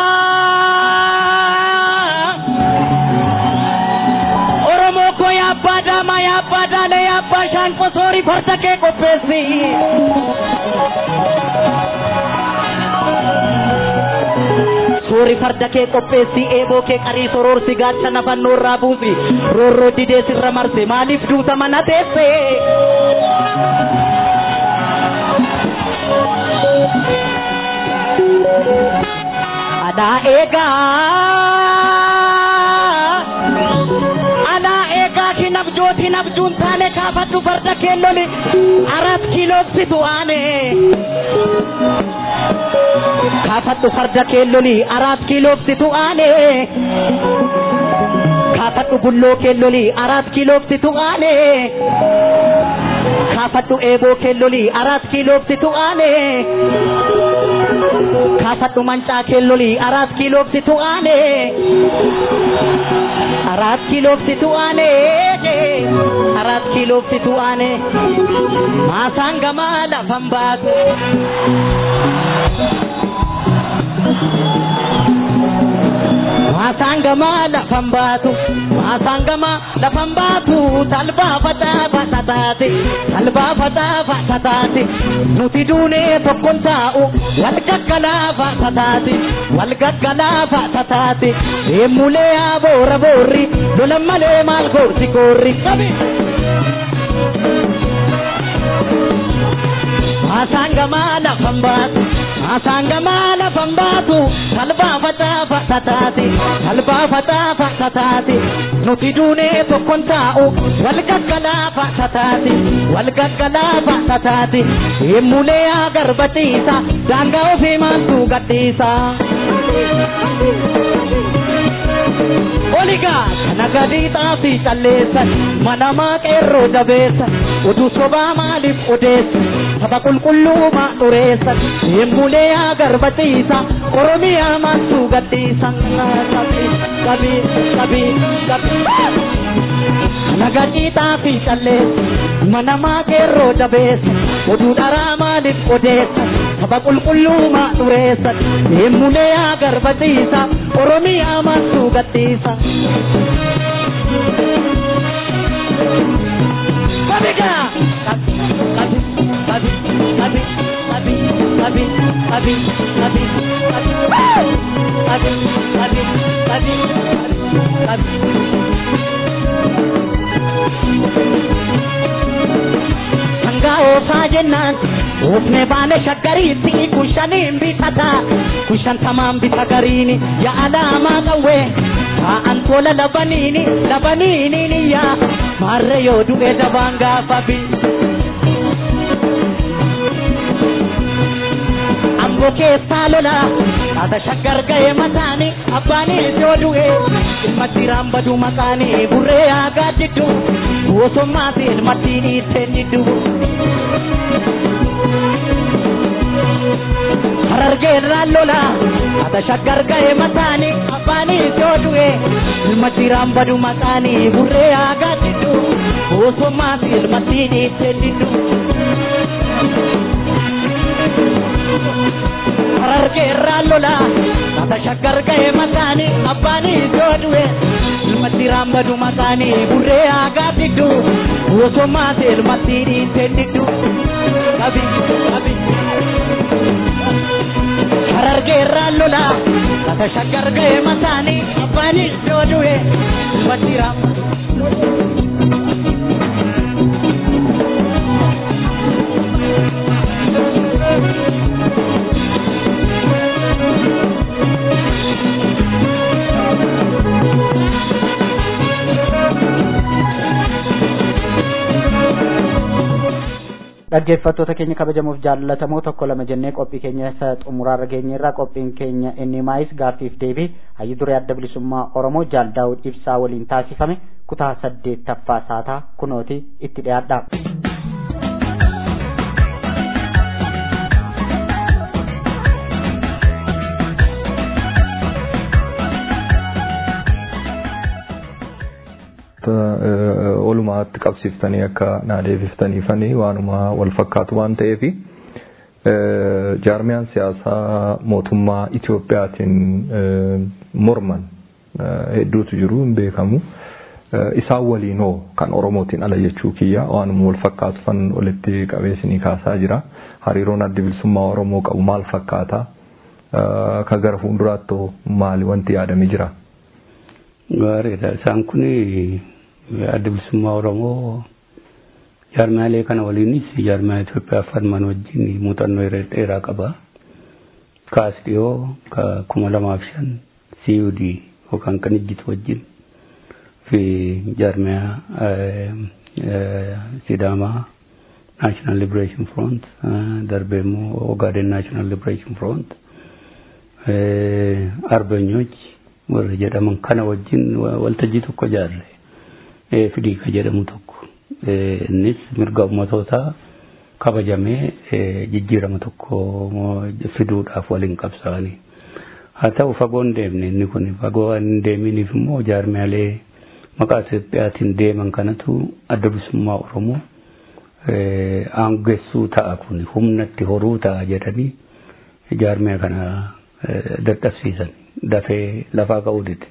Oromoo koo yaa abbaa daamaa yaa abbaa daalee yaa abbaa shaanqoo soorii farda kee qopheessi. Soori farda kee qopheessi eeboo kee qarii soroorsi gaachana fannoo irraa buusi roorroo didee sirra marse maaliif duuta mana teesse. Adaa eegaa. Adaa eegaa ki nabjooti nabjuun taane kaafadhu farda keelloli arat kiilooksitu aane. Kaafadhu farda keelloli arat kiilooksitu aane. Kaafadhu bulloo keelloli arat kiilooksitu aane. Kaafadhu eeboo keelloli arat kiilooksitu aane. Kaafadhu mancaa keelloli arat kiilooksitu aane. Arat kiilooksitu aane. Arat kiilooksitu aane. Maasaan gamaa lafan baatu. Maasaan gamaa lafan baatu. Maasaan gamaa lafan baatu. Talbaa facaafa tataate. Talbaa facaafa tataate. Nuti duunee tokkon taa'u. Wal gaggalaafa tataate. Wal gaggalaafa tataate. Deemulee yaa boora boorri. Lolan malee maal goorti goorri. Qabi. Maasaan gamaa lafan baatu. Kaasaan gamaa lafan baatu talbaa facaafa tataati talbaa facaafa tataati nuti duunee tokkon taa'u wal gaggalaafa tataati wal gaggalaafa tataati himmulee agarbatiisa daangaa ofii maaltu gadhiisa. Oligaa kana gadii xaafii calleessan manamaa qeerroo jabeessan utuu sobaa maaliif odeessan saba qulqulluumaa dhureessan himmulee agarbatiisa oromiyaa maaltu gadhiisan qabii qabii qabii qabii. Kana gadii xaafii calleessan manamaa qeerroo jabeessan oduu dharaa maaliif odeessan saba qulqulluumaa dhureessan himmulee agarbatiisa oromiyaa maaltu gadhiisa. Kabiga! Kabi, kabi, kabi, kabi, kabi, kabi, kabi, kabi, kabi, kabi, kabi, kabi, kabi. Hangaa oofaa jennaan oofne baane shaggariitti kushaniin bitata kushantamaan bita gariini yaa alaamaa qawwee taa'an tola labaniini labaniini yaa maarre yoo du'e dabaan gaafa bi. Amboo keessaa lola taata shaggar ga'e mataani abbaanis yoo du'e ilma jiraan badu maqaanii burree aagaa jiddu bosomaatiin mattiin itteen jiddu. Harargeerraan lola taata shaggar ga'e mataani abbaanis yoo du'e ilma jiraan badu maqaanii burree aagaa jiddu bosomaatiin mattiin itteen jiddu. Harargeerraan lola taata shaggar ga'e mataani abbaanis yoo du'e ilma jiraan badu maqaanii burree aagaa jiddu bosomaatiin mattiin itteen jiddu. Qabi qabi. Harargeerraan lola lafa shaggar ga'e mataanii abbaanis yoo du'e ilma jiraan dhaggeeffattoota keenya kabajamuuf jaallatamoo tokko lama jennee qophii keenya isa xumuraarra geenyeerraa qophiin keenya inni maayis gaaffiif deebii hayyu duree adda bilisummaa oromoo jaal daawud ibsaa waliin taasifame kutaa saddeettaffaa saataa kunooti itti dhiyaadha. walumaatti qabsiiftanii akka naa deebiftaniifanii waanuma wal fakkaatu waan ta'eef jaarmiyaan siyaasaa mootummaa Itoophiyaatiin morman hedduutu jiru hin beekamu. Isaan waliinoo kan Oromootiin ala jechuu kiyya waanuma wal fakkaatu fan walitti qabeessinii kaasaa jira. Hariiroon adda bilisummaa Oromoo qabu maal fakkaata? Ka gara fuulduraatti maali wanti yaadame jira? Gaariidha. Isaan kun adda bilisummaa Oromoo jaarmaalee kana waliinis jaarmaa Itoophiyaa falman wajjin muuxannoo dheeraa qaba. Kaas dhiyoo ka kuma lamaaf shan CUD yookaan kan ijjitu wajjin fi jaarmaa Sidaamaa National Liberation Front darbee immoo Ogaden National Liberation Front arbeenyochi warra jedhaman kana wajjin waltajjii tokko jaarre fidii ka jedhamu tokko innis mirga ummatootaa kabajamee jijjiirama tokko fiduudhaaf waliin qabsaa'anii haa ta'u fagoo hin deemne inni kun fagoo hin deeminiif immoo jaarmaalee maqaa Itoophiyaatiin deeman kanatu adda bilisummaa Oromoo aangessuu ta'a kun humnatti horuu ta'a jedhanii jaarmaa kana dadhabsiisan dafee lafaa ka'uu dide.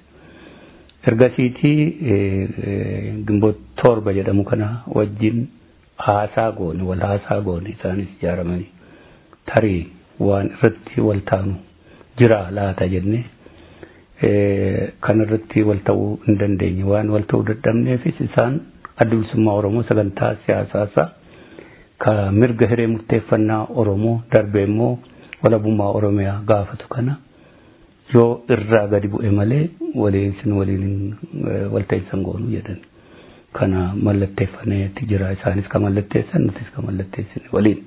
Ergasiitii gimboo torba jedhamu kana wajjin haasaa goone wal haasaa goone isaanis ijaaramanii tarii waan irratti wal taanu jira laata jenne kan irratti wal ta'uu hin dandeenye waan wal ta'uu dadhabneefis isaan adda bilisummaa Oromoo sagantaa siyaasaa ka mirga hiree murteeffannaa Oromoo darbee immoo walabummaa oromiyaa gaafatu kana yoo irraa gadi bu'e malee waliin sin waliin walta'iinsan goonu jedhan kana mallatteeffaneeti jira isaanis ka mallatteessan nutis ka mallatteessine waliin.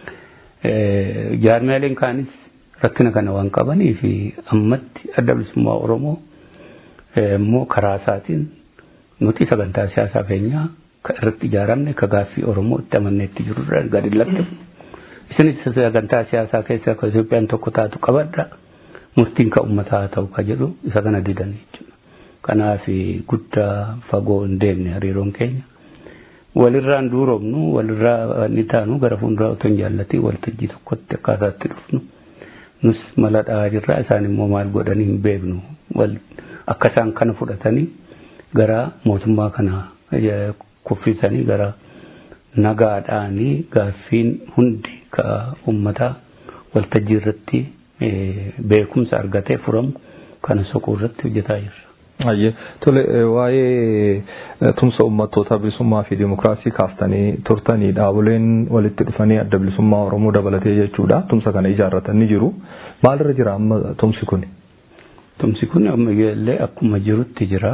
Jaarmiyaaleen kaanis rakkina kana waan qabanii fi ammatti adda bilisummaa Oromoo immoo karaa isaatiin nuti sagantaa siyaasaa keenyaa ka irratti ijaaramne ka gaaffii Oromoo itti amanneetti jirurra gadi latte. Isinis sagantaa siyaasaa keessa ka Itoophiyaan tokko taatu qabadha. Murtiin ka uummataa ta'u ka jedhu isa kana didan jechuudha. Kanaaf guddaa fagoo hin deemne hariiroon keenya. walirraan duuromnu walirraa ni taanu gara fuulduraa otoo hin jaallatiin waltajjii tokkotti akkaataatti dhufnu nus mala dhahaa jirra isaan immoo maal godhanii hin beeknu wal akka isaan kana fudhatanii gara mootummaa kana kuffisanii gara nagaadhaanii gaaffiin hundi ka uummataa waltajjii irratti beekumsa argatee furamu kana soquu irratti hojjetaa jirra. Ayyee tole waa'ee tumsa uummattoota bilisummaa fi dimokiraasii kaaftanii turtanii dhaaboleen walitti dhufanii adda bilisummaa Oromoo dabalatee jechuudha. Tumsa kana ijaarratanii jiru. Maalirra jira amma tumsi kun? Tumsi kun amma illee akkuma jirutti jira.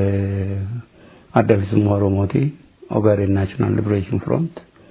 Adda bilisummaa Oromooti. Ogaden National Liberation Front.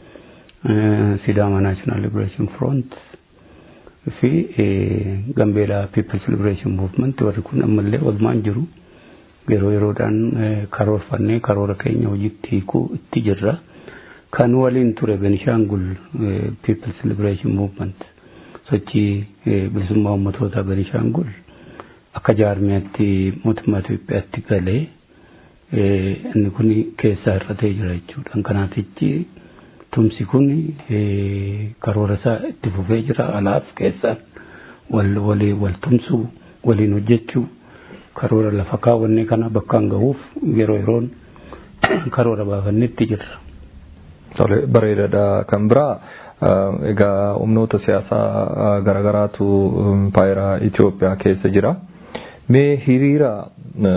Sidaama National Liberation Front. fi Gambeelaa People's Liberation Movement warri kun ammallee walumaan jiru. yeroo yeroodhaan karoorfannee karoora keenya hojiitti hiikuu itti jirra. Kan waliin ture Benishaangul People's Liberation Movement sochii bilisummaa uummattoota Benishaangul akka jaarmiyaatti mootummaa Itoophiyaatti galee inni kun keessaa hir'atee jira jechuudha. Kanaatichi tumsi kun karoora isaa itti fufee jira alaaf keessaan wal walii wal tumsuu waliin hojjechuu karoora lafa kaawwanne kana bakkaan gahuuf yeroo yeroon karoora baafannetti jirra. Tole bareedaadha kan biraa egaa humnoota siyaasaa garaagaraatu impaayera Itoophiyaa keessa jira. Mee hiriira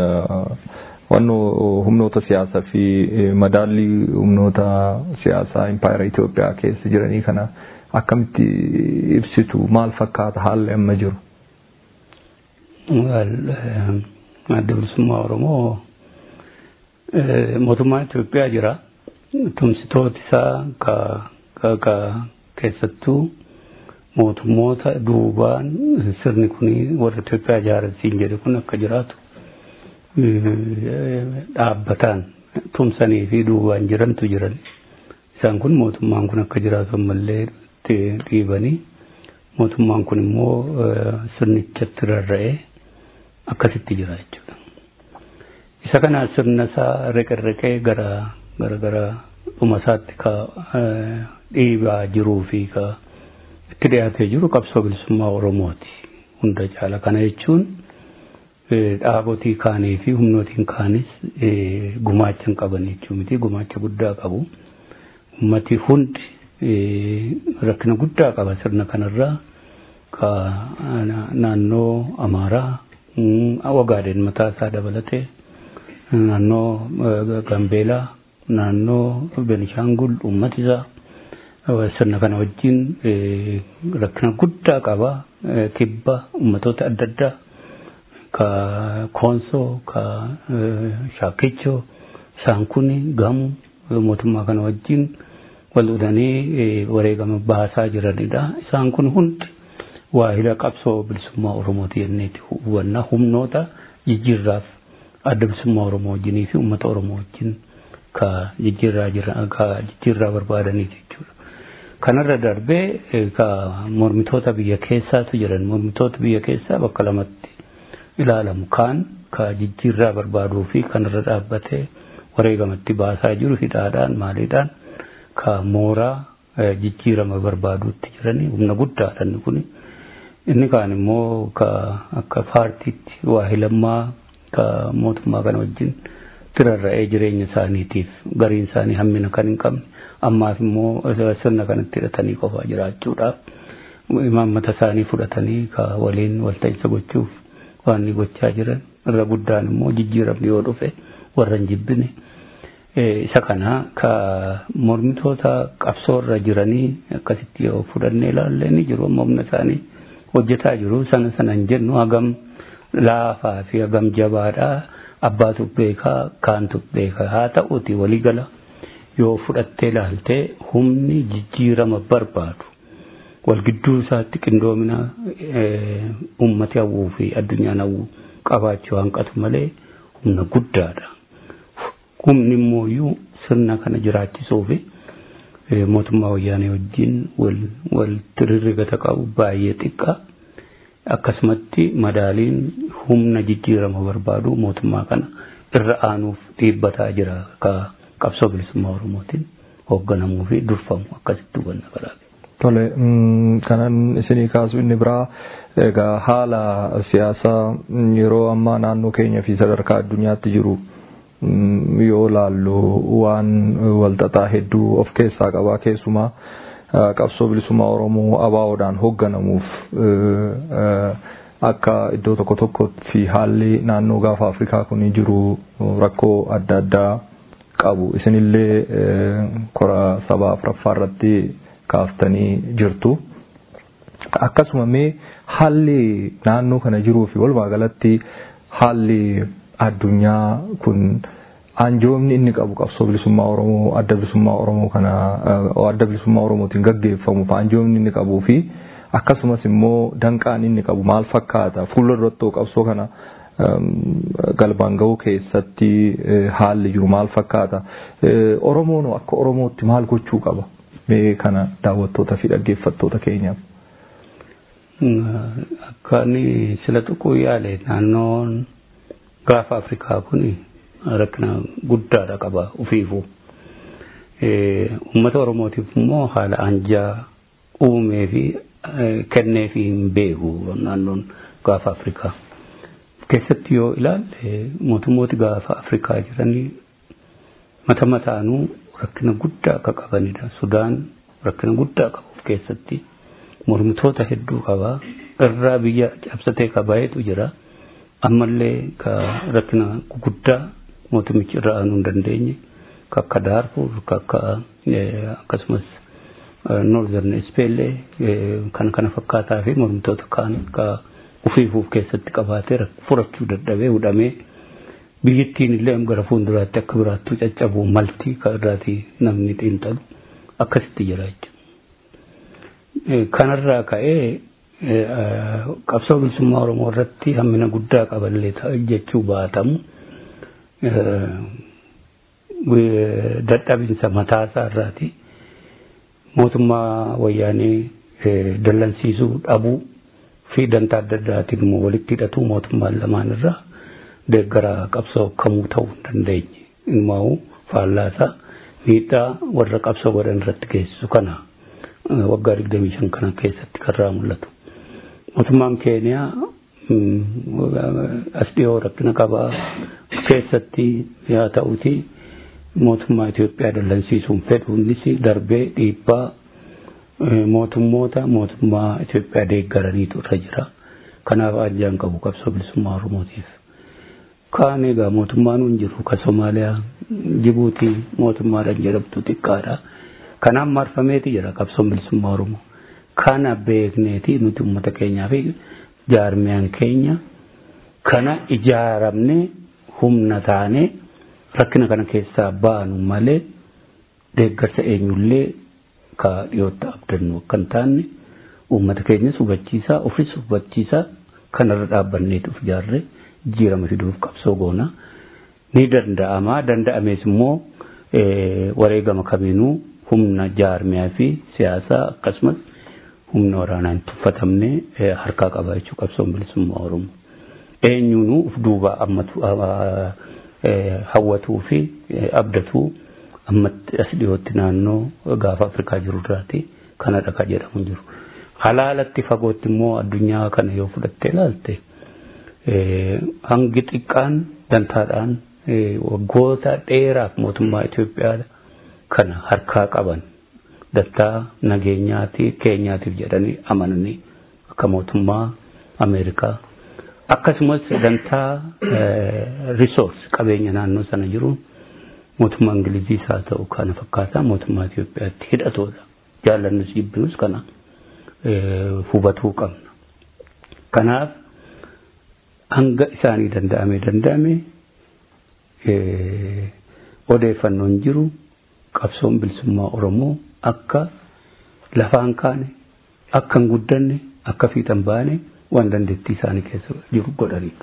wanno humnoota siyaasaa fi madaallii humnoota siyaasaa impaayera Itoophiyaa keessa jiranii kana akkamitti ibsitu maal fakkaata haalli amma jiru? adda bilisummaa Oromoo mootummaan Itoophiyaa jira. Tumsitooti isaa ka keessattuu mootummoota duubaan sirni kun warra Itoophiyaa ijaarsiin jedhe kun akka jiraatu dhaabbataan tumsanii fi duubaan jirantu jiran. Isaan kun mootummaan kun akka jiraatu ammallee dhiibanii mootummaan kun immoo sirnichatti rarra'ee akkasitti jira jechuudha. Isa kana sirna isaa reqerreqee gara gara gara dhuma isaatti ka dhiibaa jiruu fi ka itti dhiyaatee jiru qabsoo bilisummaa Oromooti. Hunda caala kana jechuun dhaabotii kaanii fi humnootiin kaanis gumaacha hin qaban jechuu miti gumaacha guddaa qabu. Ummati hundi rakkina guddaa qaba sirna kanarraa ka naannoo Amaaraa Wagaaden mataa isaa dabalatee naannoo Gambeelaa naannoo Benishaangul uummati isaa sirna kana wajjin rakkina guddaa qaba kibba uummatoota adda addaa ka Koonsoo ka Shaakkichoo isaan kun gamu mootummaa kana wajjin wal udanii wareegama baasaa jiranidha isaan kun hundi waahila qabsoo bilisummaa Oromooti jenneeti hubannaa humnoota jijjiirraaf adda bilisummaa Oromoo wajjinii fi uummata Oromoo wajjin ka jijjiirraa jiran ka jijjiirraa barbaadaniiti jechuudha. Kanarra darbee ka mormitoota biyya keessaatu jiran mormitoota biyya keessaa bakka lamatti ilaalamu kaan ka jijjiirraa barbaaduu fi kanarra dhaabbatee wareegamatti baasaa jiru hidhaadhaan maaliidhaan ka mooraa jijjiirama barbaaduutti jiranii humna guddaadhaan kuni. inni kaan immoo ka akka paartiitti waahilammaa ka mootummaa kana wajjin tirarra'ee jireenya isaaniitiif gariin isaanii hammina kan hin qabne ammaaf immoo sirna kanatti hidhatanii qofaa jiraachuudhaaf imaammata isaanii fudhatanii ka waliin walta'iinsa gochuuf waan ni gochaa jiran irra guddaan immoo jijjiiramni yoo dhufe warra hin jibbine isa kana ka mormitoota qabsoorra jiranii akkasitti yoo fudhannee ilaalle ni jiru amma humna isaanii hojjetaa jiru sana sana hin jennu hagam laafaa fi hagam jabaadha abbaatu beekaa kaantu beekaa haa ta'uuti waliigala yoo fudhattee ilaaltee humni jijjiirama barbaadu wal gidduu isaatti qindoomina ummati hawwuu fi addunyaan hawwuu qabaachuu hanqatu malee humna guddaadha. Humni immoo sirna kana jiraachisuu fi mootummaa wayyaanee wajjin wal tirirrigata qabu baay'ee xiqqaa. Akkasumatti madaaliin humna jijjiirama barbaadu mootummaa kana irra aanuuf dhiibbataa jira ka qabsoo bilisummaa Oromootiin hoogganamuu fi durfamu akkasitti hubanna kalaaqe. Tole kanan isinii kaasu inni biraa egaa haala siyaasaa yeroo ammaa naannoo keenya fi sadarkaa addunyaatti jiru yoo laallu waan walxaxaa hedduu of keessaa qabaa keessumaa qabsoo bilisummaa Oromoo ABO'dhaan hoogganamuuf akka iddoo tokko tokkotti haalli naannoo gaafa Afrikaa kun jiru rakkoo adda addaa qabu isinillee kora sabaa afuraffaa irratti kaaftanii jirtu. Akkasuma mee haalli naannoo kana jiruu fi walumaa galatti haalli addunyaa kun anjoomni inni qabu qabsoo bilisummaa Oromoo adda bilisummaa Oromoo kana adda bilisummaa Oromootiin gaggeeffamuuf anjoomni inni qabuu fi akkasumas immoo danqaan inni qabu maal fakkaata fuula duratti qabsoo kana galmaan ga'uu keessatti haalli jiru maal fakkaata Oromoon akka Oromootti maal gochuu qaba mee kana daawwattoota fi dhaggeeffattoota keenyaaf. Akka inni sila tuquu yaale naannoon gaafa Afrikaa kun rakkina guddaadha qaba ufiifuu. Uummata Oromootiif immoo haala anjaa uumee fi kennee fi hin beeku naannoon gaafa Afrikaa. Keessatti yoo ilaalle mootummooti gaafa Afrikaa jiranii mata mataanuu rakkina guddaa akka qabanidha. Sudaan rakkina guddaa qabu keessatti mormitoota hedduu qaba. Irraa biyya cabsatee qabayetu jira. Ammallee ka rakkina guddaa mootummichi irra aanuu hin dandeenye ka akka Daarfur ka akka akkasumas Noorzern Ispeellee kan kana fakkaataa fi mormitoota kaan ka ufiifuuf keessatti qabaatee furachuu dadhabee hudhamee biyyattiin illee gara fuulduraatti akka biraattuu caccabu maltii ka irraati namni xiinxalu akkasitti jira jechuudha. Kanarraa ka'ee qabsoo bilisummaa Oromoo irratti hammina guddaa qaballee jechuu baatamu dadhabinsa mataasaa irraati mootummaa wayyaanee dallansiisuu dhabuu fi dantaa adda addaatiin immoo walitti hidhatuu mootummaan lamaan irraa deeggara qabsoo kamuu ta'uu hin dandeenye immoo faallaasaa miidhaa warra qabsoo godhan irratti geessisu kana waggaa digdamii shan kana keessatti karraa mul'atu. Mootummaan Keeniyaa as dhiyoo rakkina qabaa keessatti yaa ta'uti mootummaa Itoophiyaa dallansiisuun fedhuunis darbee dhiibbaa mootummoota mootummaa Itoophiyaa deeggaraniitu irra jira. Kanaaf ajjaan qabu qabsoo bilisummaa Oromootiif. Kaan egaa mootummaan hin jiru ka Somaaliyaa Jibuutii mootummaadhaan jedhamtu xiqqaadha. Kanaan marfameeti jira qabsoon bilisummaa Oromoo. Kana beekneeti nuti uummata keenyaa fi jaarmiyaan keenya kana ijaaramne humna taane rakkina kana keessaa baanu malee deeggarsa eenyullee ka dhiyootti abdannu akka hin taane uummata keenyas hubachiisaa ofis hubachiisaa kanarra dhaabbanneetu of ijaarree jijjiirama fiduuf qabsoo goona. Ni danda'ama danda'amees immoo wareegama kamiinuu humna jaarmiyaa fi siyaasaa akkasumas humna waraanaa hin tuffatamne harkaa qaba jechuu qabsoon bilisummaa Oromoo. Eenyuunuu uf duuba ammatu hawwatuu fi abdatuu ammatti as dhiyootti naannoo gaafa Afrikaa jiru irraati kanadha ka jedhamu jiru. Halaalatti fagootti immoo addunyaa kana yoo fudhattee ilaalte hangi xiqqaan dantaadhaan waggoota dheeraaf mootummaa Itoophiyaa kana harkaa qaban dantaa nageenyaati keenyaatiif jedhanii amananii akka mootummaa Ameerikaa akkasumas dantaa risoors qabeenya naannoo sana jiruun mootummaa Ingiliziis haa ta'u kana fakkaataa mootummaa Itoophiyaatti hidhatoodha. Jaallannus jibbinus kana hubatuu qabna. Kanaaf hanga isaanii danda'ame danda'ame odeeffannoon jiru qabsoon bilisummaa Oromoo akka lafaan kaane akka hin guddanne akka fiixan baane waan dandeettii isaanii keessa jiru godhaniidha.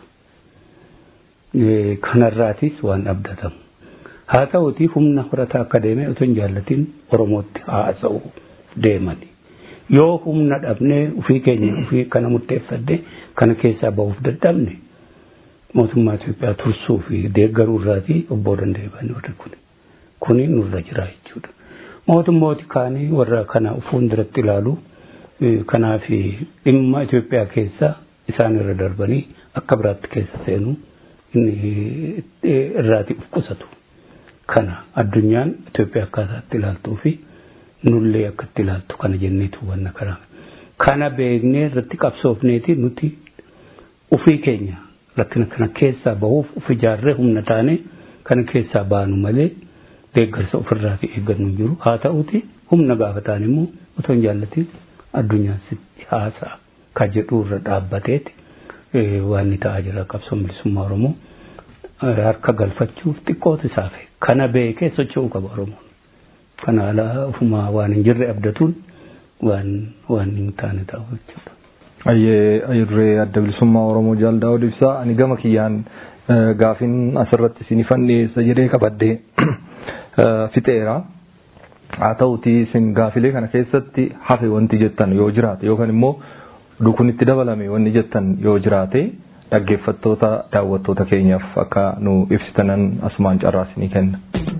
Kanarraatis waan abdatamu. Haa ta'uutii humna horataa akka deeme otoo hin jaallatin Oromootti haasa'u deemani. Yoo humna dhabnee ofii keenya ofii kana murteeffadde kana keessaa bahuuf dadhabne mootummaa Itoophiyaa tursuu fi deeggaruu irraatii obboo danda'e baane warri kuni. Kuni nurra jira jechuudha. Mootummooti kaanii warra kana fuulduratti ilaalu kanaaf dhimma Itoophiyaa keessa isaan irra darbanii akka biraatti keessa seenu irraati uf qusatu. Kana addunyaan Itoophiyaa akkaataatti ilaaltuu fi nullee akka itti ilaaltu kana jenneetu wanna karaa. Kana beeknee irratti qabsoofneeti nuti ufii keenya rakkina kana keessaa bahuuf uf ijaarree humna taane kana keessaa baanu malee deeggarsa ofirraati eeggannu jiru. Haa ta'uti humna gaafa ta'an immoo otoo hin jaallatin addunyaan sitti haasa'a ka jedhu irra dhaabbateeti waan ni ta'aa jira qabsoon bilisummaa Oromoo harka galfachuuf xiqqoota isaafe kana beekee socho'uu qaba Oromoon. Kana alaa ofumaa waan hin jirre abdatuun waan waan hin taane ta'u jechuudha. Ayyee ayyurree adda bilisummaa Oromoo jaaldaa ibsaa ani gama kiyyaan gaafin asirratti sinifan dhiyeessa jedhee qabadde fixeera. Haa ta'uti isin gaafilee kana keessatti hafe wanti jettan yoo jiraate yookaan immoo dukunitti dabalame wanni jettan yoo jiraate dhaggeeffattoota daawwattoota keenyaaf akka nu ibsitanan asumaan carraasinii kenna.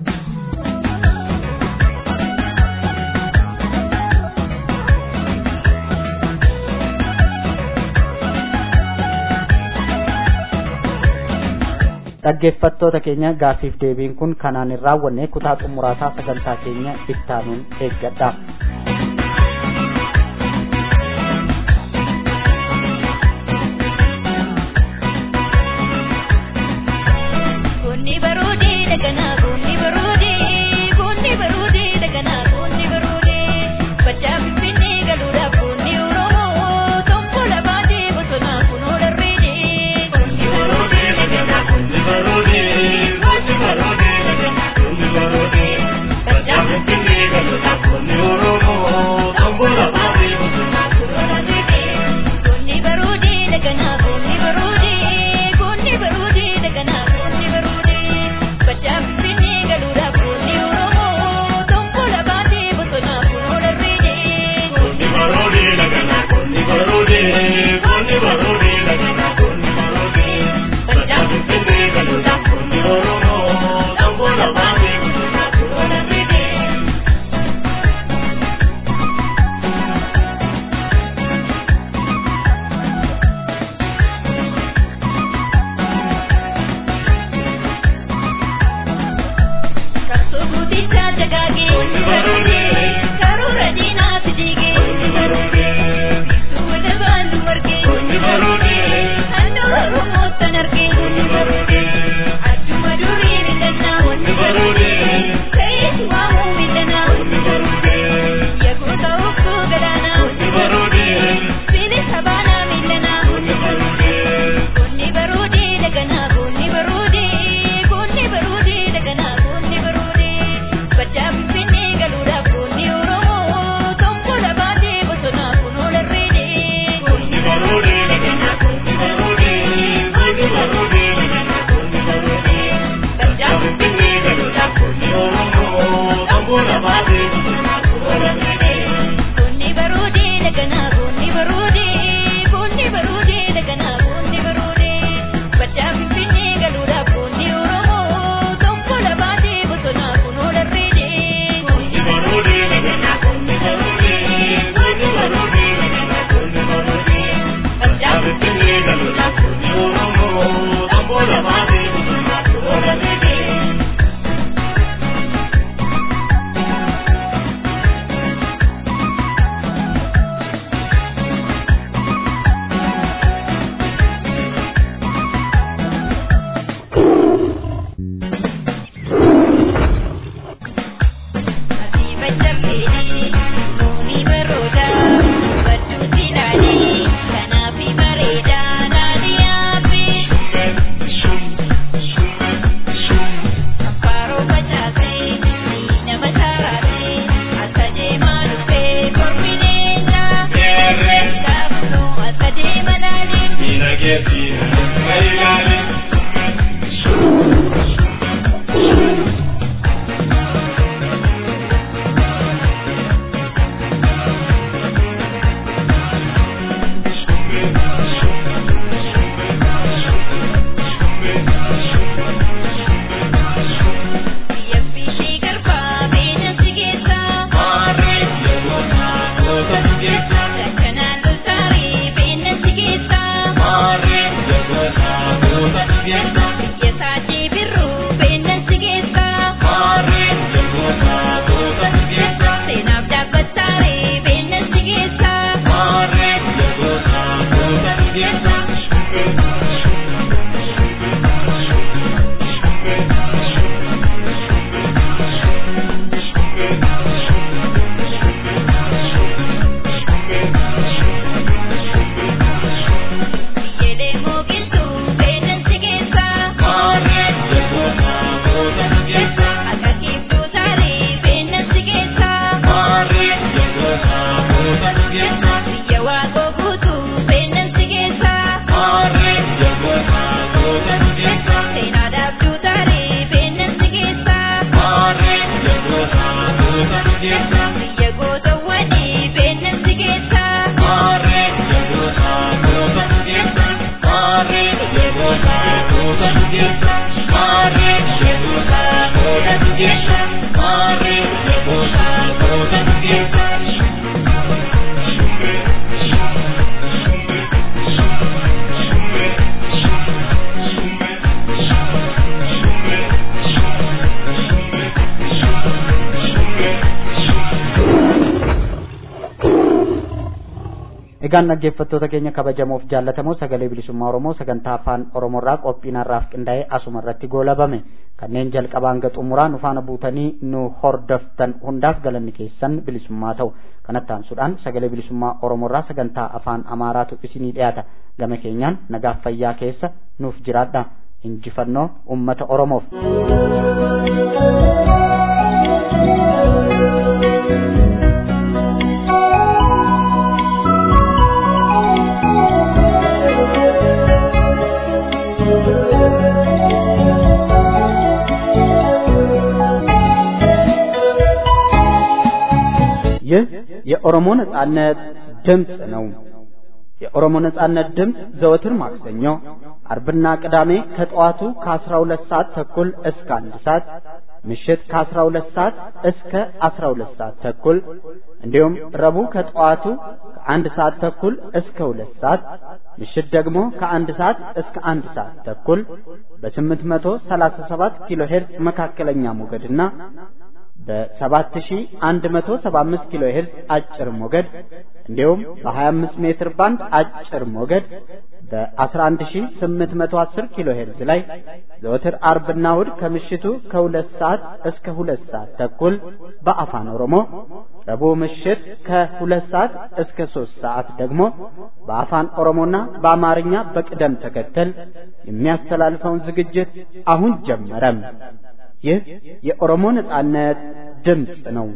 dhaggeeffattoota keenya gaafiif deebiin kun kanaan hin raawwanne kutaa xumuraasaa sagantaa keenya ittaanuun eeggadha. Egaan dhaggeeffattoota keenya kabajamoof jaallatamoo sagalee bilisummaa Oromoo sagantaa afaan Oromoorraa qophiin har'aaf qindaa'ee asuma irratti goolabame kanneen jalqabaan hanga xumuraa nu faana buutanii nu hordoftan hundaaf galanni keessan bilisummaa ta'u kanatti aansuudhaan sagalee bilisummaa Oromoorraa sagantaa afaan Amaaraatu isinii dhiyaata gama keenyaan nagaaf fayyaa keessa nuuf jiraadha injifannoo ummata Oromoof. ይህ የኦሮሞ ነጻነት ድምፅ ነው። የኦሮሞ ነጻነት ድምፅ ዘወትር ማክሰኞ፣ አርብና ቅዳሜ ከጠዋቱ ከ12 ሰዓት ተኩል እስከ አንድ ሰዓት ምሽት ከ12 ሰዓት እስከ 12 ሰዓት ተኩል እንዲሁም ረቡዕ ከጠዋቱ ከአንድ ሰዓት ተኩል እስከ ሁለት ሰዓት ምሽት ደግሞ ከአንድ ሰዓት እስከ አንድ ሰዓት ተኩል በ837 ኪሎ ሄርዝ መካከለኛ ሞገድና በ7175 ኪሎ ሄርዝ አጭር ሞገድ እንዲሁም በ25 ሜትር ባንድ አጭር ሞገድ በ11810 ኪሎ ሄርዝ ላይ ዘወትር አርብና እሁድ ከምሽቱ ከሁለት ሰዓት እስከ ሁለት ሰዓት ተኩል በአፋን ኦሮሞ ረቡዕ ምሽት ከሁለት ሰዓት እስከ ሶስት ሰዓት ደግሞ በአፋን ኦሮሞና በአማርኛ በቅደም ተከተል የሚያስተላልፈውን ዝግጅት አሁን ጀመረም። ይህ የኦሮሞ ነጻነት ድምፅ ነው።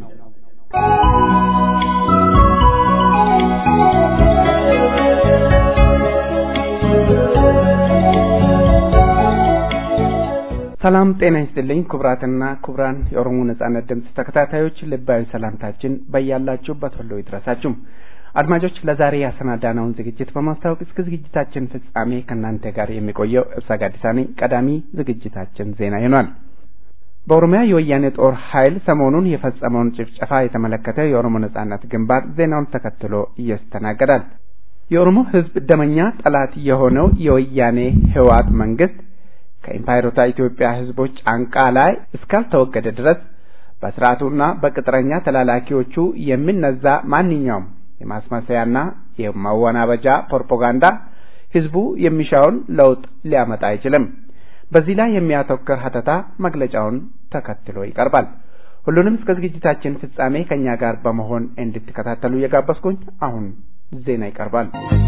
ሰላም ጤና ይስጥልኝ ክቡራትና ክቡራን የኦሮሞ ነጻነት ድምፅ ተከታታዮች ልባዊ ሰላምታችን በያላችሁበት ሁሉ ይድረሳችሁ። አድማጮች ለዛሬ ያሰናዳነውን ዝግጅት በማስታወቅ እስከ ዝግጅታችን ፍጻሜ ከእናንተ ጋር የሚቆየው እብሳ ጋዲሳ ነኝ። ቀዳሚ ዝግጅታችን ዜና ይሆናል። በኦሮሚያ የወያኔ ጦር ኃይል ሰሞኑን የፈጸመውን ጭፍጨፋ የተመለከተ የኦሮሞ ነጻነት ግንባር ዜናውን ተከትሎ ይስተናገዳል። የኦሮሞ ሕዝብ ደመኛ ጠላት የሆነው የወያኔ ህወሓት መንግስት ከኢምፓይሮታ ኢትዮጵያ ህዝቦች ጫንቃ ላይ እስካልተወገደ ድረስ በስርዓቱና በቅጥረኛ ተላላኪዎቹ የሚነዛ ማንኛውም የማስመሰያና የማወናበጃ ፕሮፓጋንዳ ህዝቡ የሚሻውን ለውጥ ሊያመጣ አይችልም። በዚህ ላይ የሚያተኩር ሀተታ መግለጫውን ተከትሎ ይቀርባል። ሁሉንም እስከ ዝግጅታችን ፍጻሜ ከእኛ ጋር በመሆን እንድትከታተሉ እየጋበዝኩኝ አሁን ዜና ይቀርባል።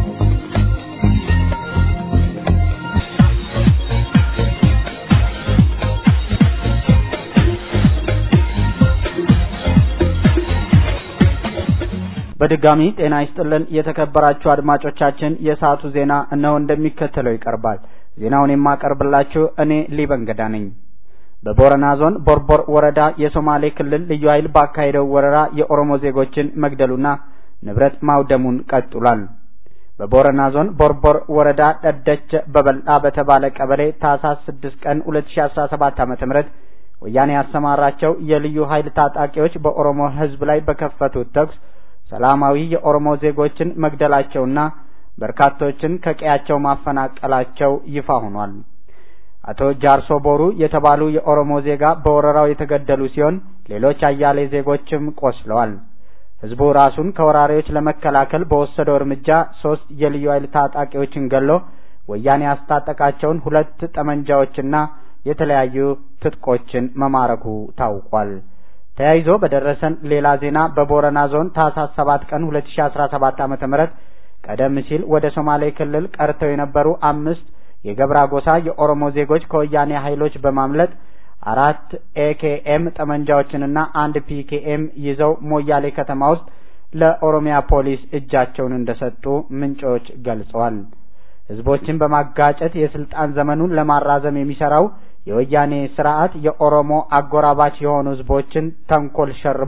በድጋሚ ጤና ይስጥልን የተከበራችሁ አድማጮቻችን፣ የሰዓቱ ዜና እነሆ እንደሚከተለው ይቀርባል። ዜናውን የማቀርብላችሁ እኔ ሊበንገዳ ነኝ። በቦረና ዞን ቦርቦር ወረዳ የሶማሌ ክልል ልዩ ኃይል ባካሄደው ወረራ የኦሮሞ ዜጎችን መግደሉና ንብረት ማውደሙን ቀጥሏል። በቦረና ዞን ቦርቦር ወረዳ ደደች በበልጣ በተባለ ቀበሌ ታህሳስ ስድስት ቀን ሁለት ሺ አስራ ሰባት ዓመተ ምህረት ወያኔ ያሰማራቸው የልዩ ኃይል ታጣቂዎች በኦሮሞ ሕዝብ ላይ በከፈቱት ተኩስ ሰላማዊ የኦሮሞ ዜጎችን መግደላቸውና በርካቶችን ከቀያቸው ማፈናቀላቸው ይፋ ሆኗል። አቶ ጃርሶ ቦሩ የተባሉ የኦሮሞ ዜጋ በወረራው የተገደሉ ሲሆን ሌሎች አያሌ ዜጎችም ቆስለዋል። ህዝቡ ራሱን ከወራሪዎች ለመከላከል በወሰደው እርምጃ ሶስት የልዩ ኃይል ታጣቂዎችን ገሎ ወያኔ ያስታጠቃቸውን ሁለት ጠመንጃዎችና የተለያዩ ትጥቆችን መማረኩ ታውቋል። ተያይዞ በደረሰን ሌላ ዜና በቦረና ዞን ታህሳስ ሰባት ቀን ሁለት ሺ አስራ ሰባት ዓመተ ምህረት ቀደም ሲል ወደ ሶማሌ ክልል ቀርተው የነበሩ አምስት የገብራ ጎሳ የኦሮሞ ዜጎች ከወያኔ ኃይሎች በማምለጥ አራት ኤኬኤም ጠመንጃዎችንና አንድ ፒኬኤም ይዘው ሞያሌ ከተማ ውስጥ ለኦሮሚያ ፖሊስ እጃቸውን እንደሰጡ ምንጮች ገልጸዋል። ህዝቦችን በማጋጨት የስልጣን ዘመኑን ለማራዘም የሚሰራው የወያኔ ስርዓት የኦሮሞ አጎራባች የሆኑ ህዝቦችን ተንኮል ሸርቦ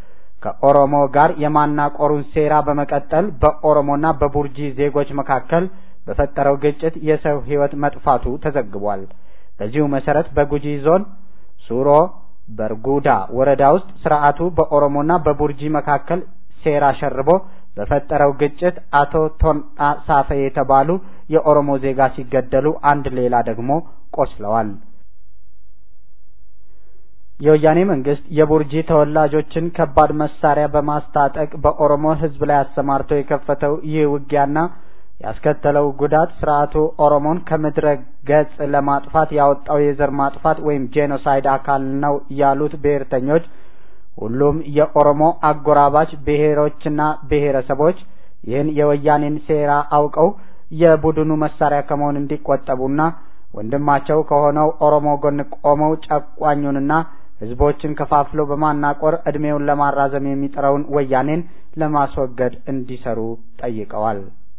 ከኦሮሞ ጋር የማናቆሩን ሴራ በመቀጠል በኦሮሞና በቡርጂ ዜጎች መካከል በፈጠረው ግጭት የሰው ህይወት መጥፋቱ ተዘግቧል። በዚሁ መሰረት በጉጂ ዞን ሱሮ በርጉዳ ወረዳ ውስጥ ስርዓቱ በኦሮሞና በቡርጂ መካከል ሴራ ሸርቦ በፈጠረው ግጭት አቶ ቶንጣ ሳፈ የተባሉ የኦሮሞ ዜጋ ሲገደሉ አንድ ሌላ ደግሞ ቆስለዋል። የወያኔ መንግስት የቡርጂ ተወላጆችን ከባድ መሳሪያ በማስታጠቅ በኦሮሞ ህዝብ ላይ አሰማርቶ የከፈተው ይህ ውጊያና ያስከተለው ጉዳት ስርዓቱ ኦሮሞን ከምድረ ገጽ ለማጥፋት ያወጣው የዘር ማጥፋት ወይም ጄኖሳይድ አካል ነው ያሉት ብሔርተኞች ሁሉም የኦሮሞ አጎራባች ብሔሮችና ብሔረሰቦች ይህን የወያኔን ሴራ አውቀው የቡድኑ መሳሪያ ከመሆን እንዲቆጠቡና ወንድማቸው ከሆነው ኦሮሞ ጎን ቆመው ጨቋኙንና ህዝቦችን ከፋፍሎ በማናቆር እድሜውን ለማራዘም የሚጥረውን ወያኔን ለማስወገድ እንዲሰሩ ጠይቀዋል።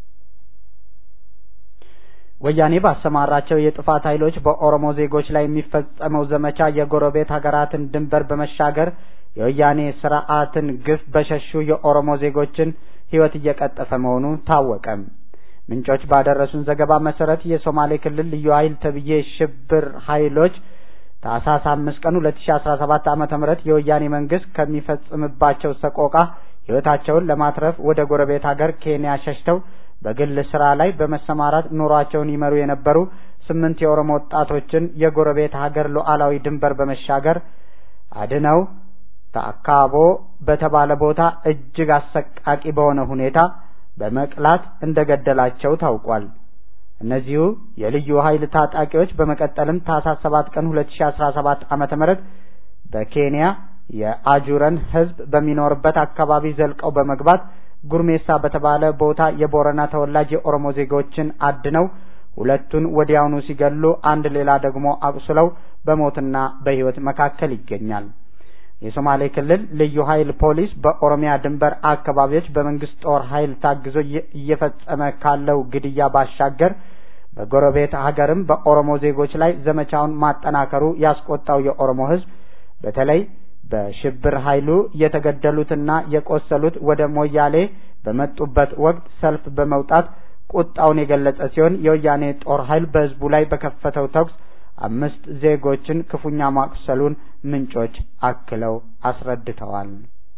ወያኔ ባሰማራቸው የጥፋት ኃይሎች በኦሮሞ ዜጎች ላይ የሚፈጸመው ዘመቻ የጎረቤት ሀገራትን ድንበር በመሻገር የወያኔ ስርዓትን ግፍ በሸሹ የኦሮሞ ዜጎችን ህይወት እየቀጠፈ መሆኑ ታወቀ። ምንጮች ባደረሱን ዘገባ መሰረት የሶማሌ ክልል ልዩ ኃይል ተብዬ ሽብር ኃይሎች ታህሳስ አምስት ቀን ሁለት ሺ አስራ ሰባት ዓመተ ምህረት የወያኔ መንግስት ከሚፈጽምባቸው ሰቆቃ ህይወታቸውን ለማትረፍ ወደ ጎረቤት ሀገር ኬንያ ሸሽተው በግል ስራ ላይ በመሰማራት ኑሯቸውን ይመሩ የነበሩ ስምንት የኦሮሞ ወጣቶችን የጎረቤት ሀገር ሉዓላዊ ድንበር በመሻገር አድነው ታካቦ በተባለ ቦታ እጅግ አሰቃቂ በሆነ ሁኔታ በመቅላት እንደገደላቸው ታውቋል። እነዚሁ የልዩ ኃይል ታጣቂዎች በመቀጠልም ታህሳስ ሰባት ቀን ሁለት ሺ አስራ ሰባት ዓመተ ምህረት በኬንያ የአጁረን ህዝብ በሚኖርበት አካባቢ ዘልቀው በመግባት ጉርሜሳ በተባለ ቦታ የቦረና ተወላጅ የኦሮሞ ዜጎችን አድነው ሁለቱን ወዲያውኑ ሲገሉ አንድ ሌላ ደግሞ አቁስለው በሞትና በህይወት መካከል ይገኛል። የሶማሌ ክልል ልዩ ኃይል ፖሊስ በኦሮሚያ ድንበር አካባቢዎች በመንግስት ጦር ኃይል ታግዞ እየፈጸመ ካለው ግድያ ባሻገር በጎረቤት ሀገርም በኦሮሞ ዜጎች ላይ ዘመቻውን ማጠናከሩ ያስቆጣው የኦሮሞ ህዝብ በተለይ በሽብር ኃይሉ የተገደሉትና የቆሰሉት ወደ ሞያሌ በመጡበት ወቅት ሰልፍ በመውጣት ቁጣውን የገለጸ ሲሆን የወያኔ ጦር ኃይል በህዝቡ ላይ በከፈተው ተኩስ አምስት ዜጎችን ክፉኛ ማቁሰሉን ምንጮች አክለው አስረድተዋል።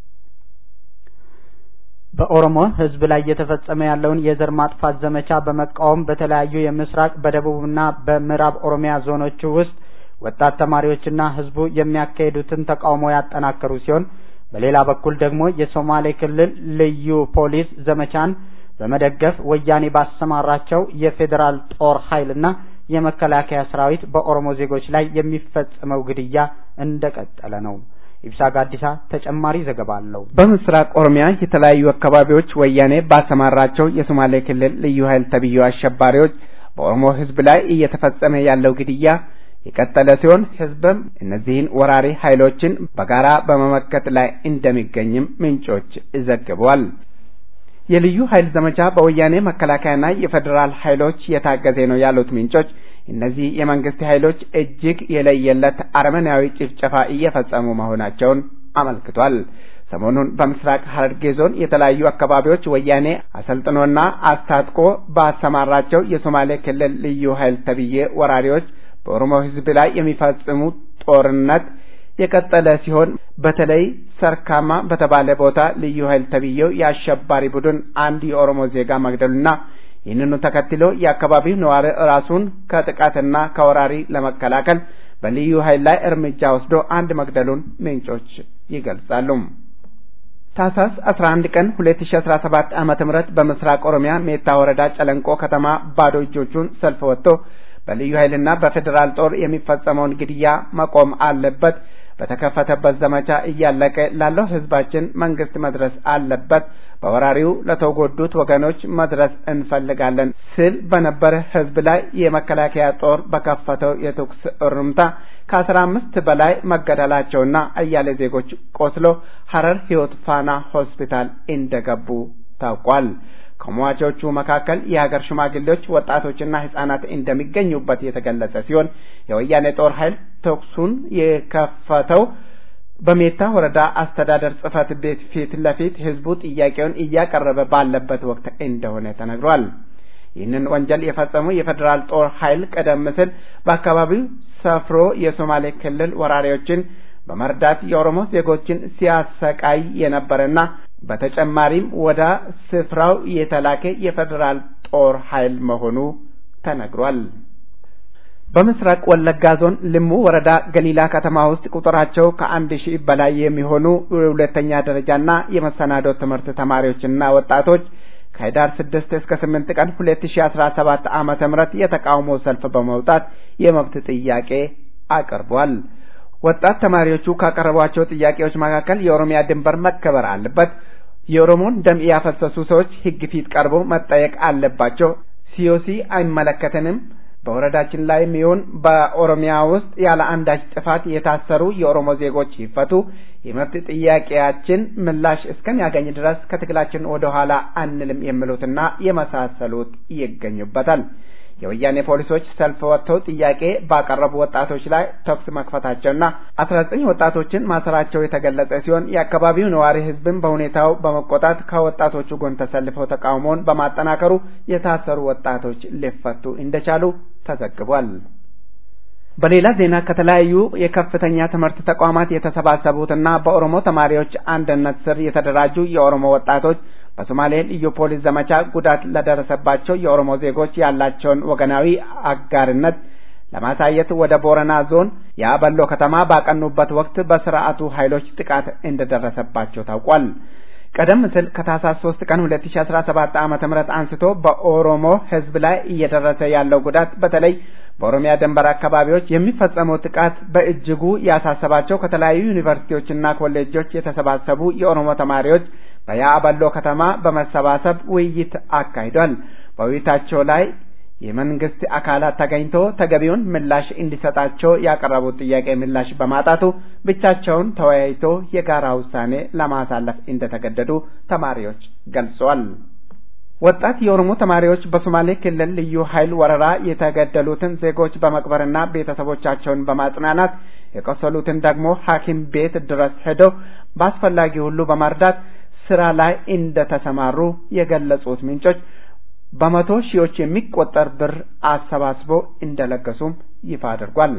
በኦሮሞ ህዝብ ላይ እየተፈጸመ ያለውን የዘር ማጥፋት ዘመቻ በመቃወም በተለያዩ የምስራቅ በደቡብና በምዕራብ ኦሮሚያ ዞኖች ውስጥ ወጣት ተማሪዎችና ህዝቡ የሚያካሂዱትን ተቃውሞ ያጠናከሩ ሲሆን በሌላ በኩል ደግሞ የሶማሌ ክልል ልዩ ፖሊስ ዘመቻን በመደገፍ ወያኔ ባሰማራቸው የፌዴራል ጦር ኃይልና የመከላከያ ሰራዊት በኦሮሞ ዜጎች ላይ የሚፈጸመው ግድያ እንደቀጠለ ነው። ኢብሳ ጋዲሳ ተጨማሪ ዘገባ አለው። በምስራቅ ኦሮሚያ የተለያዩ አካባቢዎች ወያኔ ባሰማራቸው የሶማሌ ክልል ልዩ ኃይል ተብዬው አሸባሪዎች በኦሮሞ ህዝብ ላይ እየተፈጸመ ያለው ግድያ የቀጠለ ሲሆን ህዝብም እነዚህን ወራሪ ኃይሎችን በጋራ በመመከት ላይ እንደሚገኝም ምንጮች ዘግበዋል። የልዩ ኃይል ዘመቻ በወያኔ መከላከያና የፌዴራል ኃይሎች የታገዘ ነው ያሉት ምንጮች እነዚህ የመንግስት ኃይሎች እጅግ የለየለት አረመናዊ ጭፍጨፋ እየፈጸሙ መሆናቸውን አመልክቷል። ሰሞኑን በምስራቅ ሐረርጌ ዞን የተለያዩ አካባቢዎች ወያኔ አሰልጥኖና አስታጥቆ ባሰማራቸው የሶማሌ ክልል ልዩ ኃይል ተብዬ ወራሪዎች በኦሮሞ ህዝብ ላይ የሚፈጽሙት ጦርነት የቀጠለ ሲሆን በተለይ ሰርካማ በተባለ ቦታ ልዩ ኃይል ተብዬው የአሸባሪ ቡድን አንድ የኦሮሞ ዜጋ መግደሉና ይህንኑ ተከትሎ የአካባቢው ነዋሪ ራሱን ከጥቃትና ከወራሪ ለመከላከል በልዩ ኃይል ላይ እርምጃ ወስዶ አንድ መግደሉን ምንጮች ይገልጻሉ። ታህሳስ 11 ቀን 2017 ዓመተ ምህረት በምስራቅ ኦሮሚያ ሜታ ወረዳ ጨለንቆ ከተማ ባዶ እጆቹን ሰልፍ ወጥቶ በልዩ ኃይልና በፌዴራል ጦር የሚፈጸመውን ግድያ መቆም አለበት፣ በተከፈተበት ዘመቻ እያለቀ ላለው ህዝባችን መንግስት መድረስ አለበት፣ በወራሪው ለተጎዱት ወገኖች መድረስ እንፈልጋለን ሲል በነበረ ህዝብ ላይ የመከላከያ ጦር በከፈተው የተኩስ እርምታ ከአስራ አምስት በላይ መገደላቸውና አያሌ ዜጎች ቆስሎ ሐረር ህይወት ፋና ሆስፒታል እንደገቡ ታውቋል። ከሟቾቹ መካከል የሀገር ሽማግሌዎች፣ ወጣቶችና ህጻናት እንደሚገኙበት የተገለጸ ሲሆን የወያኔ ጦር ኃይል ተኩሱን የከፈተው በሜታ ወረዳ አስተዳደር ጽህፈት ቤት ፊት ለፊት ህዝቡ ጥያቄውን እያቀረበ ባለበት ወቅት እንደሆነ ተነግሯል። ይህንን ወንጀል የፈጸሙ የፌዴራል ጦር ኃይል ቀደም ሲል በአካባቢው ሰፍሮ የሶማሌ ክልል ወራሪዎችን በመርዳት የኦሮሞ ዜጎችን ሲያሰቃይ የነበረና በተጨማሪም ወደ ስፍራው የተላከ የፌዴራል ጦር ኃይል መሆኑ ተነግሯል። በምስራቅ ወለጋ ዞን ልሙ ወረዳ ገሊላ ከተማ ውስጥ ቁጥራቸው ከአንድ ሺህ በላይ የሚሆኑ የሁለተኛ ደረጃና የመሰናዶ ትምህርት ተማሪዎችና ወጣቶች ከህዳር ስድስት እስከ ስምንት ቀን ሁለት ሺህ አስራ ሰባት ዓመተ ምህረት የተቃውሞ ሰልፍ በመውጣት የመብት ጥያቄ አቅርቧል። ወጣት ተማሪዎቹ ካቀረቧቸው ጥያቄዎች መካከል የኦሮሚያ ድንበር መከበር አለበት፣ የኦሮሞን ደም ያፈሰሱ ሰዎች ህግ ፊት ቀርበው መጠየቅ አለባቸው፣ ሲዮሲ አይመለከተንም በወረዳችን ላይ የሚሆን በኦሮሚያ ውስጥ ያለ አንዳች ጥፋት የታሰሩ የኦሮሞ ዜጎች ይፈቱ፣ የመብት ጥያቄያችን ምላሽ እስከሚያገኝ ድረስ ከትግላችን ወደ ኋላ አንልም የሚሉትና የመሳሰሉት ይገኙበታል። የወያኔ ፖሊሶች ሰልፍ ወጥተው ጥያቄ ባቀረቡ ወጣቶች ላይ ተኩስ መክፈታቸውና አስራ ዘጠኝ ወጣቶችን ማሰራቸው የተገለጸ ሲሆን የአካባቢው ነዋሪ ህዝብም በሁኔታው በመቆጣት ከወጣቶቹ ጎን ተሰልፈው ተቃውሞውን በማጠናከሩ የታሰሩ ወጣቶች ሊፈቱ እንደቻሉ ተዘግቧል። በሌላ ዜና ከተለያዩ የከፍተኛ ትምህርት ተቋማት የተሰባሰቡትና በኦሮሞ ተማሪዎች አንድነት ስር የተደራጁ የኦሮሞ ወጣቶች በሶማሌ ልዩ ፖሊስ ዘመቻ ጉዳት ለደረሰባቸው የኦሮሞ ዜጎች ያላቸውን ወገናዊ አጋርነት ለማሳየት ወደ ቦረና ዞን የአበሎ ከተማ ባቀኑበት ወቅት በስርዓቱ ኃይሎች ጥቃት እንደደረሰባቸው ታውቋል። ቀደም ሲል ከታህሳስ 3 ቀን 2017 ዓመተ ምህረት አንስቶ በኦሮሞ ሕዝብ ላይ እየደረሰ ያለው ጉዳት በተለይ በኦሮሚያ ድንበር አካባቢዎች የሚፈጸመው ጥቃት በእጅጉ ያሳሰባቸው ከተለያዩ ዩኒቨርሲቲዎችና ኮሌጆች የተሰባሰቡ የኦሮሞ ተማሪዎች በያአበሎ ከተማ በመሰባሰብ ውይይት አካሂዷል። በውይይታቸው ላይ የመንግስት አካላት ተገኝቶ ተገቢውን ምላሽ እንዲሰጣቸው ያቀረቡት ጥያቄ ምላሽ በማጣቱ ብቻቸውን ተወያይቶ የጋራ ውሳኔ ለማሳለፍ እንደተገደዱ ተማሪዎች ገልጸዋል። ወጣት የኦሮሞ ተማሪዎች በሶማሌ ክልል ልዩ ኃይል ወረራ የተገደሉትን ዜጎች በመቅበርና ቤተሰቦቻቸውን በማጽናናት የቆሰሉትን ደግሞ ሐኪም ቤት ድረስ ሄደው በአስፈላጊ ሁሉ በመርዳት ስራ ላይ እንደተሰማሩ የገለጹት ምንጮች በመቶ ሺዎች የሚቆጠር ብር አሰባስቦ እንደለገሱም ይፋ አድርጓል።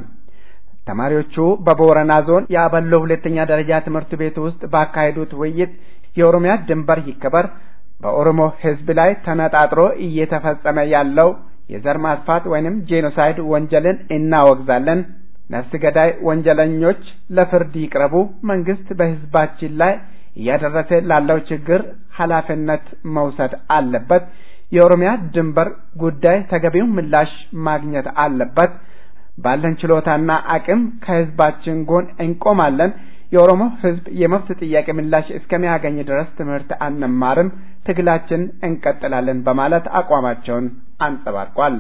ተማሪዎቹ በቦረና ዞን የአበሎ ሁለተኛ ደረጃ ትምህርት ቤት ውስጥ ባካሄዱት ውይይት የኦሮሚያ ድንበር ይከበር፣ በኦሮሞ ሕዝብ ላይ ተነጣጥሮ እየተፈጸመ ያለው የዘር ማጥፋት ወይንም ጄኖሳይድ ወንጀልን እናወግዛለን፣ ነፍስ ገዳይ ወንጀለኞች ለፍርድ ይቅረቡ፣ መንግስት በሕዝባችን ላይ እያደረሰ ላለው ችግር ኃላፊነት መውሰድ አለበት የኦሮሚያ ድንበር ጉዳይ ተገቢውን ምላሽ ማግኘት አለበት። ባለን ችሎታና አቅም ከህዝባችን ጎን እንቆማለን። የኦሮሞ ህዝብ የመብት ጥያቄ ምላሽ እስከሚያገኝ ድረስ ትምህርት አንማርም፣ ትግላችን እንቀጥላለን በማለት አቋማቸውን አንጸባርቋል።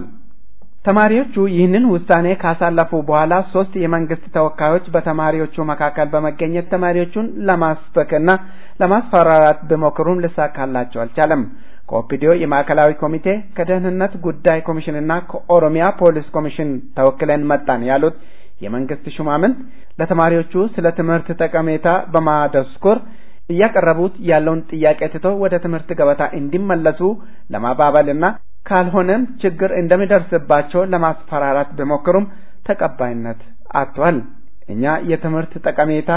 ተማሪዎቹ ይህንን ውሳኔ ካሳለፉ በኋላ ሶስት የመንግስት ተወካዮች በተማሪዎቹ መካከል በመገኘት ተማሪዎቹን ለማስበክና ለማስፈራራት ቢሞክሩም ሊሳካላቸው አልቻለም። ከኦፒዲዮ የማዕከላዊ ኮሚቴ ከደህንነት ጉዳይ ኮሚሽንና ከኦሮሚያ ፖሊስ ኮሚሽን ተወክለን መጣን ያሉት የመንግስት ሹማምንት ለተማሪዎቹ ስለ ትምህርት ጠቀሜታ በማደስኮር እያቀረቡት ያለውን ጥያቄ ትተው ወደ ትምህርት ገበታ እንዲመለሱ ለማባበልና ካልሆነም ችግር እንደሚደርስባቸው ለማስፈራራት ቢሞክሩም ተቀባይነት አጥቷል። እኛ የትምህርት ጠቀሜታ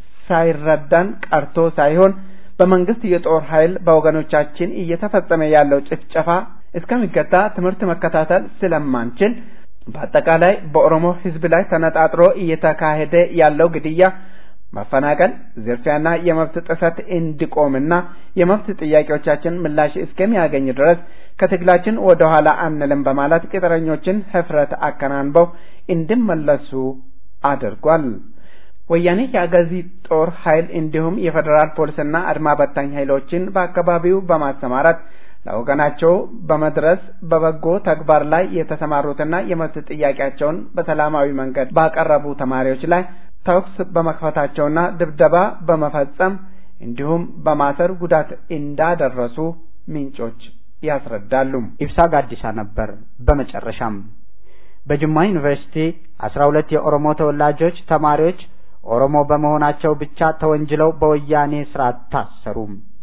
ሳይረዳን ቀርቶ ሳይሆን በመንግስት የጦር ኃይል በወገኖቻችን እየተፈጸመ ያለው ጭፍጨፋ እስከሚገታ ትምህርት መከታተል ስለማንችል በአጠቃላይ በኦሮሞ ሕዝብ ላይ ተነጣጥሮ እየተካሄደ ያለው ግድያ፣ መፈናቀል፣ ዝርፊያና የመብት ጥሰት እንዲቆምና የመብት ጥያቄዎቻችን ምላሽ እስከሚያገኝ ድረስ ከትግላችን ወደ ኋላ አንልም በማለት ቅጥረኞችን ህፍረት አከናንበው እንዲመለሱ አድርጓል። ወያኔ የአጋዚ ጦር ኃይል እንዲሁም የፌዴራል ፖሊስና አድማ በታኝ ኃይሎችን በአካባቢው በማሰማራት ለወገናቸው በመድረስ በበጎ ተግባር ላይ የተሰማሩትና የመብት ጥያቄያቸውን በሰላማዊ መንገድ ባቀረቡ ተማሪዎች ላይ ተኩስ በመክፈታቸውና ድብደባ በመፈጸም እንዲሁም በማሰር ጉዳት እንዳደረሱ ምንጮች ያስረዳሉ። ኢብሳ ጋዲሳ ነበር። በመጨረሻም በጅማ ዩኒቨርሲቲ አስራ ሁለት የኦሮሞ ተወላጆች ተማሪዎች ኦሮሞ በመሆናቸው ብቻ ተወንጅለው በወያኔ ስርዓት ታሰሩ።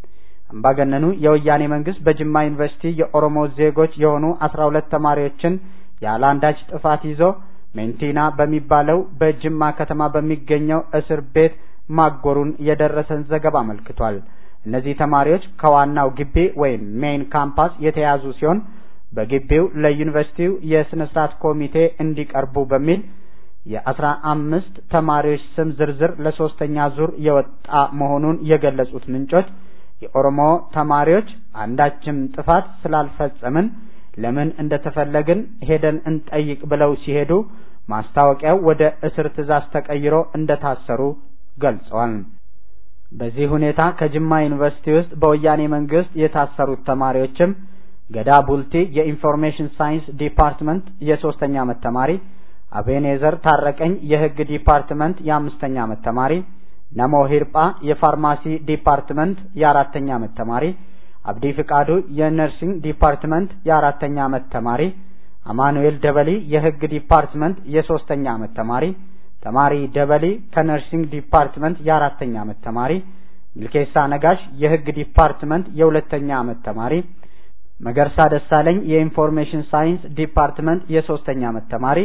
አምባገነኑ የወያኔ መንግስት በጅማ ዩኒቨርሲቲ የኦሮሞ ዜጎች የሆኑ አስራ ሁለት ተማሪዎችን ያለ አንዳች ጥፋት ይዞ ሜንቲና በሚባለው በጅማ ከተማ በሚገኘው እስር ቤት ማጎሩን የደረሰን ዘገባ አመልክቷል። እነዚህ ተማሪዎች ከዋናው ግቢ ወይም ሜይን ካምፓስ የተያዙ ሲሆን በግቢው ለዩኒቨርሲቲው የስነ ስርዓት ኮሚቴ እንዲቀርቡ በሚል የአስራ አምስት ተማሪዎች ስም ዝርዝር ለሶስተኛ ዙር የወጣ መሆኑን የገለጹት ምንጮች የኦሮሞ ተማሪዎች አንዳችም ጥፋት ስላልፈጸምን ለምን እንደተፈለግን ሄደን እንጠይቅ ብለው ሲሄዱ ማስታወቂያው ወደ እስር ትዕዛዝ ተቀይሮ እንደታሰሩ ገልጸዋል። በዚህ ሁኔታ ከጅማ ዩኒቨርሲቲ ውስጥ በወያኔ መንግስት የታሰሩት ተማሪዎችም ገዳ ቡልቲ የኢንፎርሜሽን ሳይንስ ዲፓርትመንት የሶስተኛ ዓመት ተማሪ፣ አቤኔዘር ታረቀኝ የህግ ዲፓርትመንት የአምስተኛ ዓመት ተማሪ፣ ነሞ ሂርጳ የፋርማሲ ዲፓርትመንት የአራተኛ ዓመት ተማሪ፣ አብዲ ፍቃዱ የነርሲንግ ዲፓርትመንት የአራተኛ ዓመት ተማሪ፣ አማኑኤል ደበሊ የህግ ዲፓርትመንት የሶስተኛ ዓመት ተማሪ፣ ተማሪ ደበሊ ከነርሲንግ ዲፓርትመንት የአራተኛ ዓመት ተማሪ፣ ሚልኬሳ ነጋሽ የህግ ዲፓርትመንት የሁለተኛ ዓመት ተማሪ፣ መገርሳ ደሳለኝ የኢንፎርሜሽን ሳይንስ ዲፓርትመንት የሶስተኛ ዓመት ተማሪ፣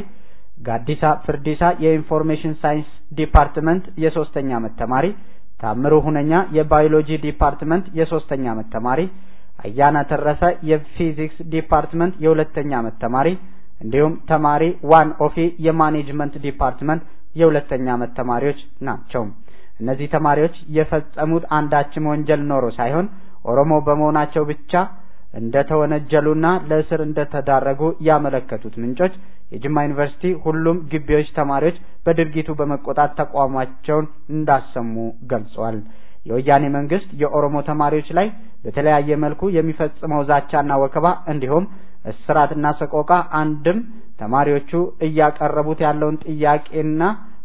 ጋዲሳ ፍርዲሳ የኢንፎርሜሽን ሳይንስ ዲፓርትመንት የሶስተኛ ዓመት ተማሪ፣ ታምሩ ሁነኛ የባዮሎጂ ዲፓርትመንት የሶስተኛ ዓመት ተማሪ፣ አያና ተረፈ የፊዚክስ ዲፓርትመንት የሁለተኛ ዓመት ተማሪ እንዲሁም ተማሪ ዋን ኦፊ የማኔጅመንት ዲፓርትመንት የሁለተኛ ዓመት ተማሪዎች ናቸው። እነዚህ ተማሪዎች የፈጸሙት አንዳችም ወንጀል ኖሮ ሳይሆን ኦሮሞ በመሆናቸው ብቻ እንደተወነጀሉና ለእስር እንደተዳረጉ ያመለከቱት ምንጮች የጅማ ዩኒቨርሲቲ ሁሉም ግቢዎች ተማሪዎች በድርጊቱ በመቆጣት ተቃውሟቸውን እንዳሰሙ ገልጸዋል። የወያኔ መንግስት የኦሮሞ ተማሪዎች ላይ በተለያየ መልኩ የሚፈጽመው ዛቻና ወከባ እንዲሁም እስራትና ሰቆቃ አንድም ተማሪዎቹ እያቀረቡት ያለውን ጥያቄና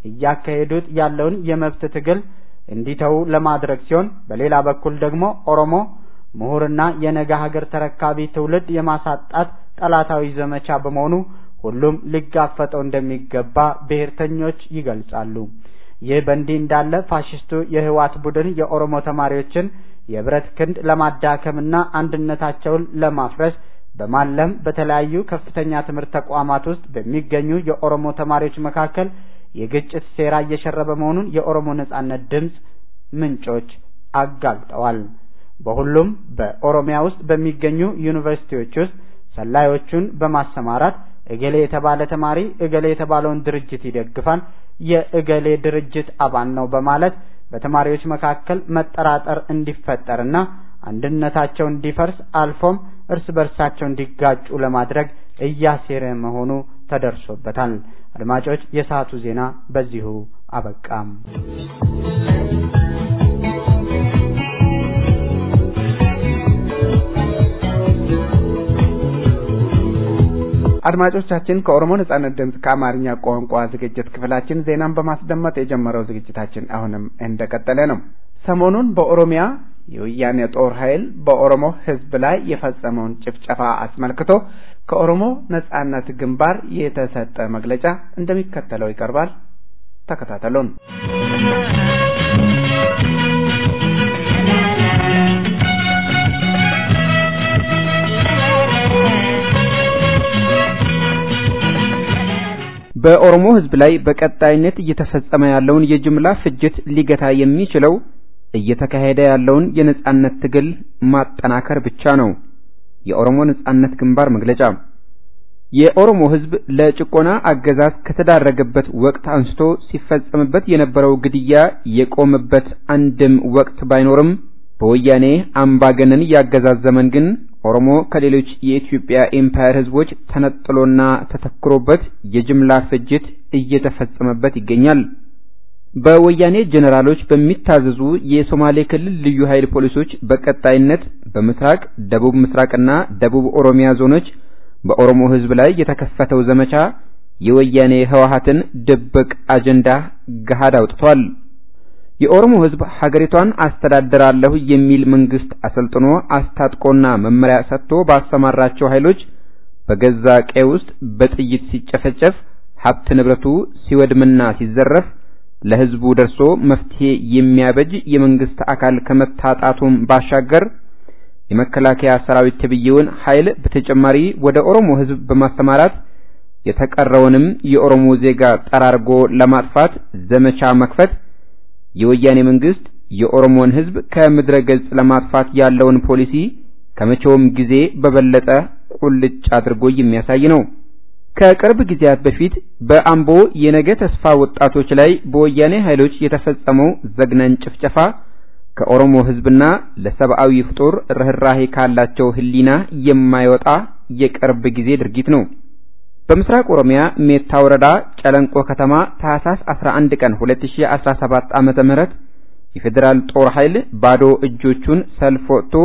እያካሄዱት ያለውን የመብት ትግል እንዲተዉ ለማድረግ ሲሆን፣ በሌላ በኩል ደግሞ ኦሮሞ ምሁርና የነገ ሀገር ተረካቢ ትውልድ የማሳጣት ጠላታዊ ዘመቻ በመሆኑ ሁሉም ሊጋፈጠው እንደሚገባ ብሔርተኞች ይገልጻሉ። ይህ በእንዲህ እንዳለ ፋሽስቱ የህወሓት ቡድን የኦሮሞ ተማሪዎችን የብረት ክንድ ለማዳከምና አንድነታቸውን ለማፍረስ በማለም በተለያዩ ከፍተኛ ትምህርት ተቋማት ውስጥ በሚገኙ የኦሮሞ ተማሪዎች መካከል የግጭት ሴራ እየሸረበ መሆኑን የኦሮሞ ነጻነት ድምፅ ምንጮች አጋልጠዋል። በሁሉም በኦሮሚያ ውስጥ በሚገኙ ዩኒቨርሲቲዎች ውስጥ ሰላዮቹን በማሰማራት እገሌ የተባለ ተማሪ እገሌ የተባለውን ድርጅት ይደግፋል፣ የእገሌ ድርጅት አባል ነው በማለት በተማሪዎች መካከል መጠራጠር እንዲፈጠርና አንድነታቸው እንዲፈርስ አልፎም እርስ በርሳቸው እንዲጋጩ ለማድረግ እያሴረ መሆኑ ተደርሶበታል። አድማጮች፣ የሰዓቱ ዜና በዚሁ አበቃም። አድማጮቻችን ከኦሮሞ ነጻነት ድምፅ ከአማርኛ ቋንቋ ዝግጅት ክፍላችን ዜናን በማስደመጥ የጀመረው ዝግጅታችን አሁንም እንደቀጠለ ነው። ሰሞኑን በኦሮሚያ የወያኔ ጦር ኃይል በኦሮሞ ሕዝብ ላይ የፈጸመውን ጭፍጨፋ አስመልክቶ ከኦሮሞ ነጻነት ግንባር የተሰጠ መግለጫ እንደሚከተለው ይቀርባል። ተከታተሉን። በኦሮሞ ህዝብ ላይ በቀጣይነት እየተፈጸመ ያለውን የጅምላ ፍጅት ሊገታ የሚችለው እየተካሄደ ያለውን የነጻነት ትግል ማጠናከር ብቻ ነው። የኦሮሞ ነጻነት ግንባር መግለጫ የኦሮሞ ህዝብ ለጭቆና አገዛዝ ከተዳረገበት ወቅት አንስቶ ሲፈጸምበት የነበረው ግድያ የቆመበት አንድም ወቅት ባይኖርም በወያኔ አምባገነን ያገዛዝ ዘመን ግን ኦሮሞ ከሌሎች የኢትዮጵያ ኤምፓየር ህዝቦች ተነጥሎና ተተክሮበት የጅምላ ፍጅት እየተፈጸመበት ይገኛል። በወያኔ ጄኔራሎች በሚታዘዙ የሶማሌ ክልል ልዩ ኃይል ፖሊሶች በቀጣይነት በምስራቅ፣ ደቡብ ምስራቅና ደቡብ ኦሮሚያ ዞኖች በኦሮሞ ህዝብ ላይ የተከፈተው ዘመቻ የወያኔ ህወሓትን ድብቅ አጀንዳ ገሃድ አውጥቷል። የኦሮሞ ህዝብ ሀገሪቷን አስተዳድራለሁ የሚል መንግስት አሰልጥኖ አስታጥቆና መመሪያ ሰጥቶ ባሰማራቸው ኃይሎች በገዛ ቀይ ውስጥ በጥይት ሲጨፈጨፍ ሀብት ንብረቱ ሲወድምና ሲዘረፍ ለህዝቡ ደርሶ መፍትሄ የሚያበጅ የመንግስት አካል ከመታጣቱም ባሻገር የመከላከያ ሰራዊት ተብዬውን ኃይል በተጨማሪ ወደ ኦሮሞ ህዝብ በማሰማራት የተቀረውንም የኦሮሞ ዜጋ ጠራርጎ ለማጥፋት ዘመቻ መክፈት የወያኔ መንግስት የኦሮሞን ህዝብ ከምድረ ገጽ ለማጥፋት ያለውን ፖሊሲ ከመቼውም ጊዜ በበለጠ ቁልጭ አድርጎ የሚያሳይ ነው። ከቅርብ ጊዜያት በፊት በአምቦ የነገ ተስፋ ወጣቶች ላይ በወያኔ ኃይሎች የተፈጸመው ዘግናኝ ጭፍጨፋ ከኦሮሞ ሕዝብና ለሰብአዊ ፍጡር ርኅራሄ ካላቸው ሕሊና የማይወጣ የቅርብ ጊዜ ድርጊት ነው። በምስራቅ ኦሮሚያ ሜታ ወረዳ ጨለንቆ ከተማ ታህሳስ 11 ቀን 2017 ዓመተ ምህረት የፌዴራል ጦር ኃይል ባዶ እጆቹን ሰልፍ ወጥቶ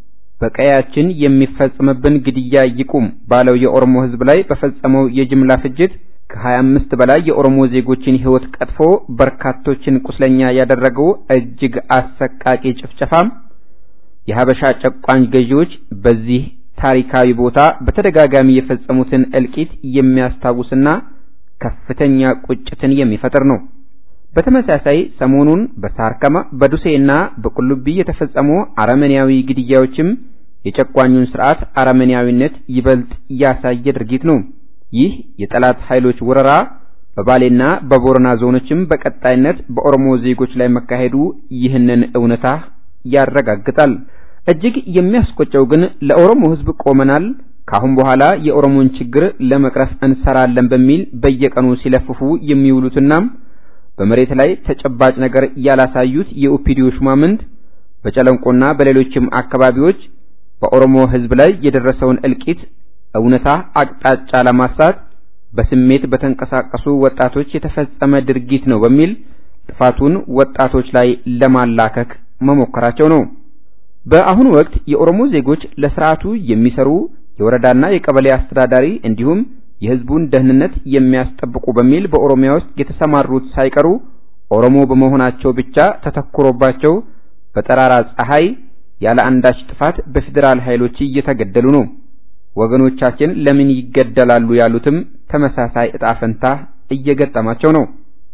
በቀያችን የሚፈጸምብን ግድያ ይቁም ባለው የኦሮሞ ሕዝብ ላይ በፈጸመው የጅምላ ፍጅት ከ25 በላይ የኦሮሞ ዜጎችን ሕይወት ቀጥፎ በርካቶችን ቁስለኛ ያደረገው እጅግ አሰቃቂ ጭፍጨፋም የሀበሻ ጨቋኝ ገዢዎች በዚህ ታሪካዊ ቦታ በተደጋጋሚ የፈጸሙትን እልቂት የሚያስታውስና ከፍተኛ ቁጭትን የሚፈጥር ነው። በተመሳሳይ ሰሞኑን በሳርከማ በዱሴና በቁልቢ የተፈጸሙ አረመኔያዊ ግድያዎችም የጨቋኙን ስርዓት አረመኔያዊነት ይበልጥ ያሳየ ድርጊት ነው። ይህ የጠላት ኃይሎች ወረራ በባሌና በቦረና ዞኖችም በቀጣይነት በኦሮሞ ዜጎች ላይ መካሄዱ ይህንን እውነታ ያረጋግጣል። እጅግ የሚያስቆጨው ግን ለኦሮሞ ሕዝብ ቆመናል፣ ካሁን በኋላ የኦሮሞን ችግር ለመቅረፍ እንሰራለን በሚል በየቀኑ ሲለፍፉ የሚውሉትና በመሬት ላይ ተጨባጭ ነገር ያላሳዩት የኦፒዲዮ ሹማምንት በጨለንቆና በሌሎችም አካባቢዎች በኦሮሞ ሕዝብ ላይ የደረሰውን እልቂት እውነታ አቅጣጫ ለማሳት በስሜት በተንቀሳቀሱ ወጣቶች የተፈጸመ ድርጊት ነው በሚል ጥፋቱን ወጣቶች ላይ ለማላከክ መሞከራቸው ነው። በአሁኑ ወቅት የኦሮሞ ዜጎች ለስርዓቱ የሚሰሩ የወረዳና የቀበሌ አስተዳዳሪ እንዲሁም የህዝቡን ደህንነት የሚያስጠብቁ በሚል በኦሮሚያ ውስጥ የተሰማሩት ሳይቀሩ ኦሮሞ በመሆናቸው ብቻ ተተኩሮባቸው በጠራራ ፀሐይ ያለ አንዳች ጥፋት በፌዴራል ኃይሎች እየተገደሉ ነው። ወገኖቻችን ለምን ይገደላሉ ያሉትም ተመሳሳይ ዕጣ ፈንታ እየገጠማቸው ነው።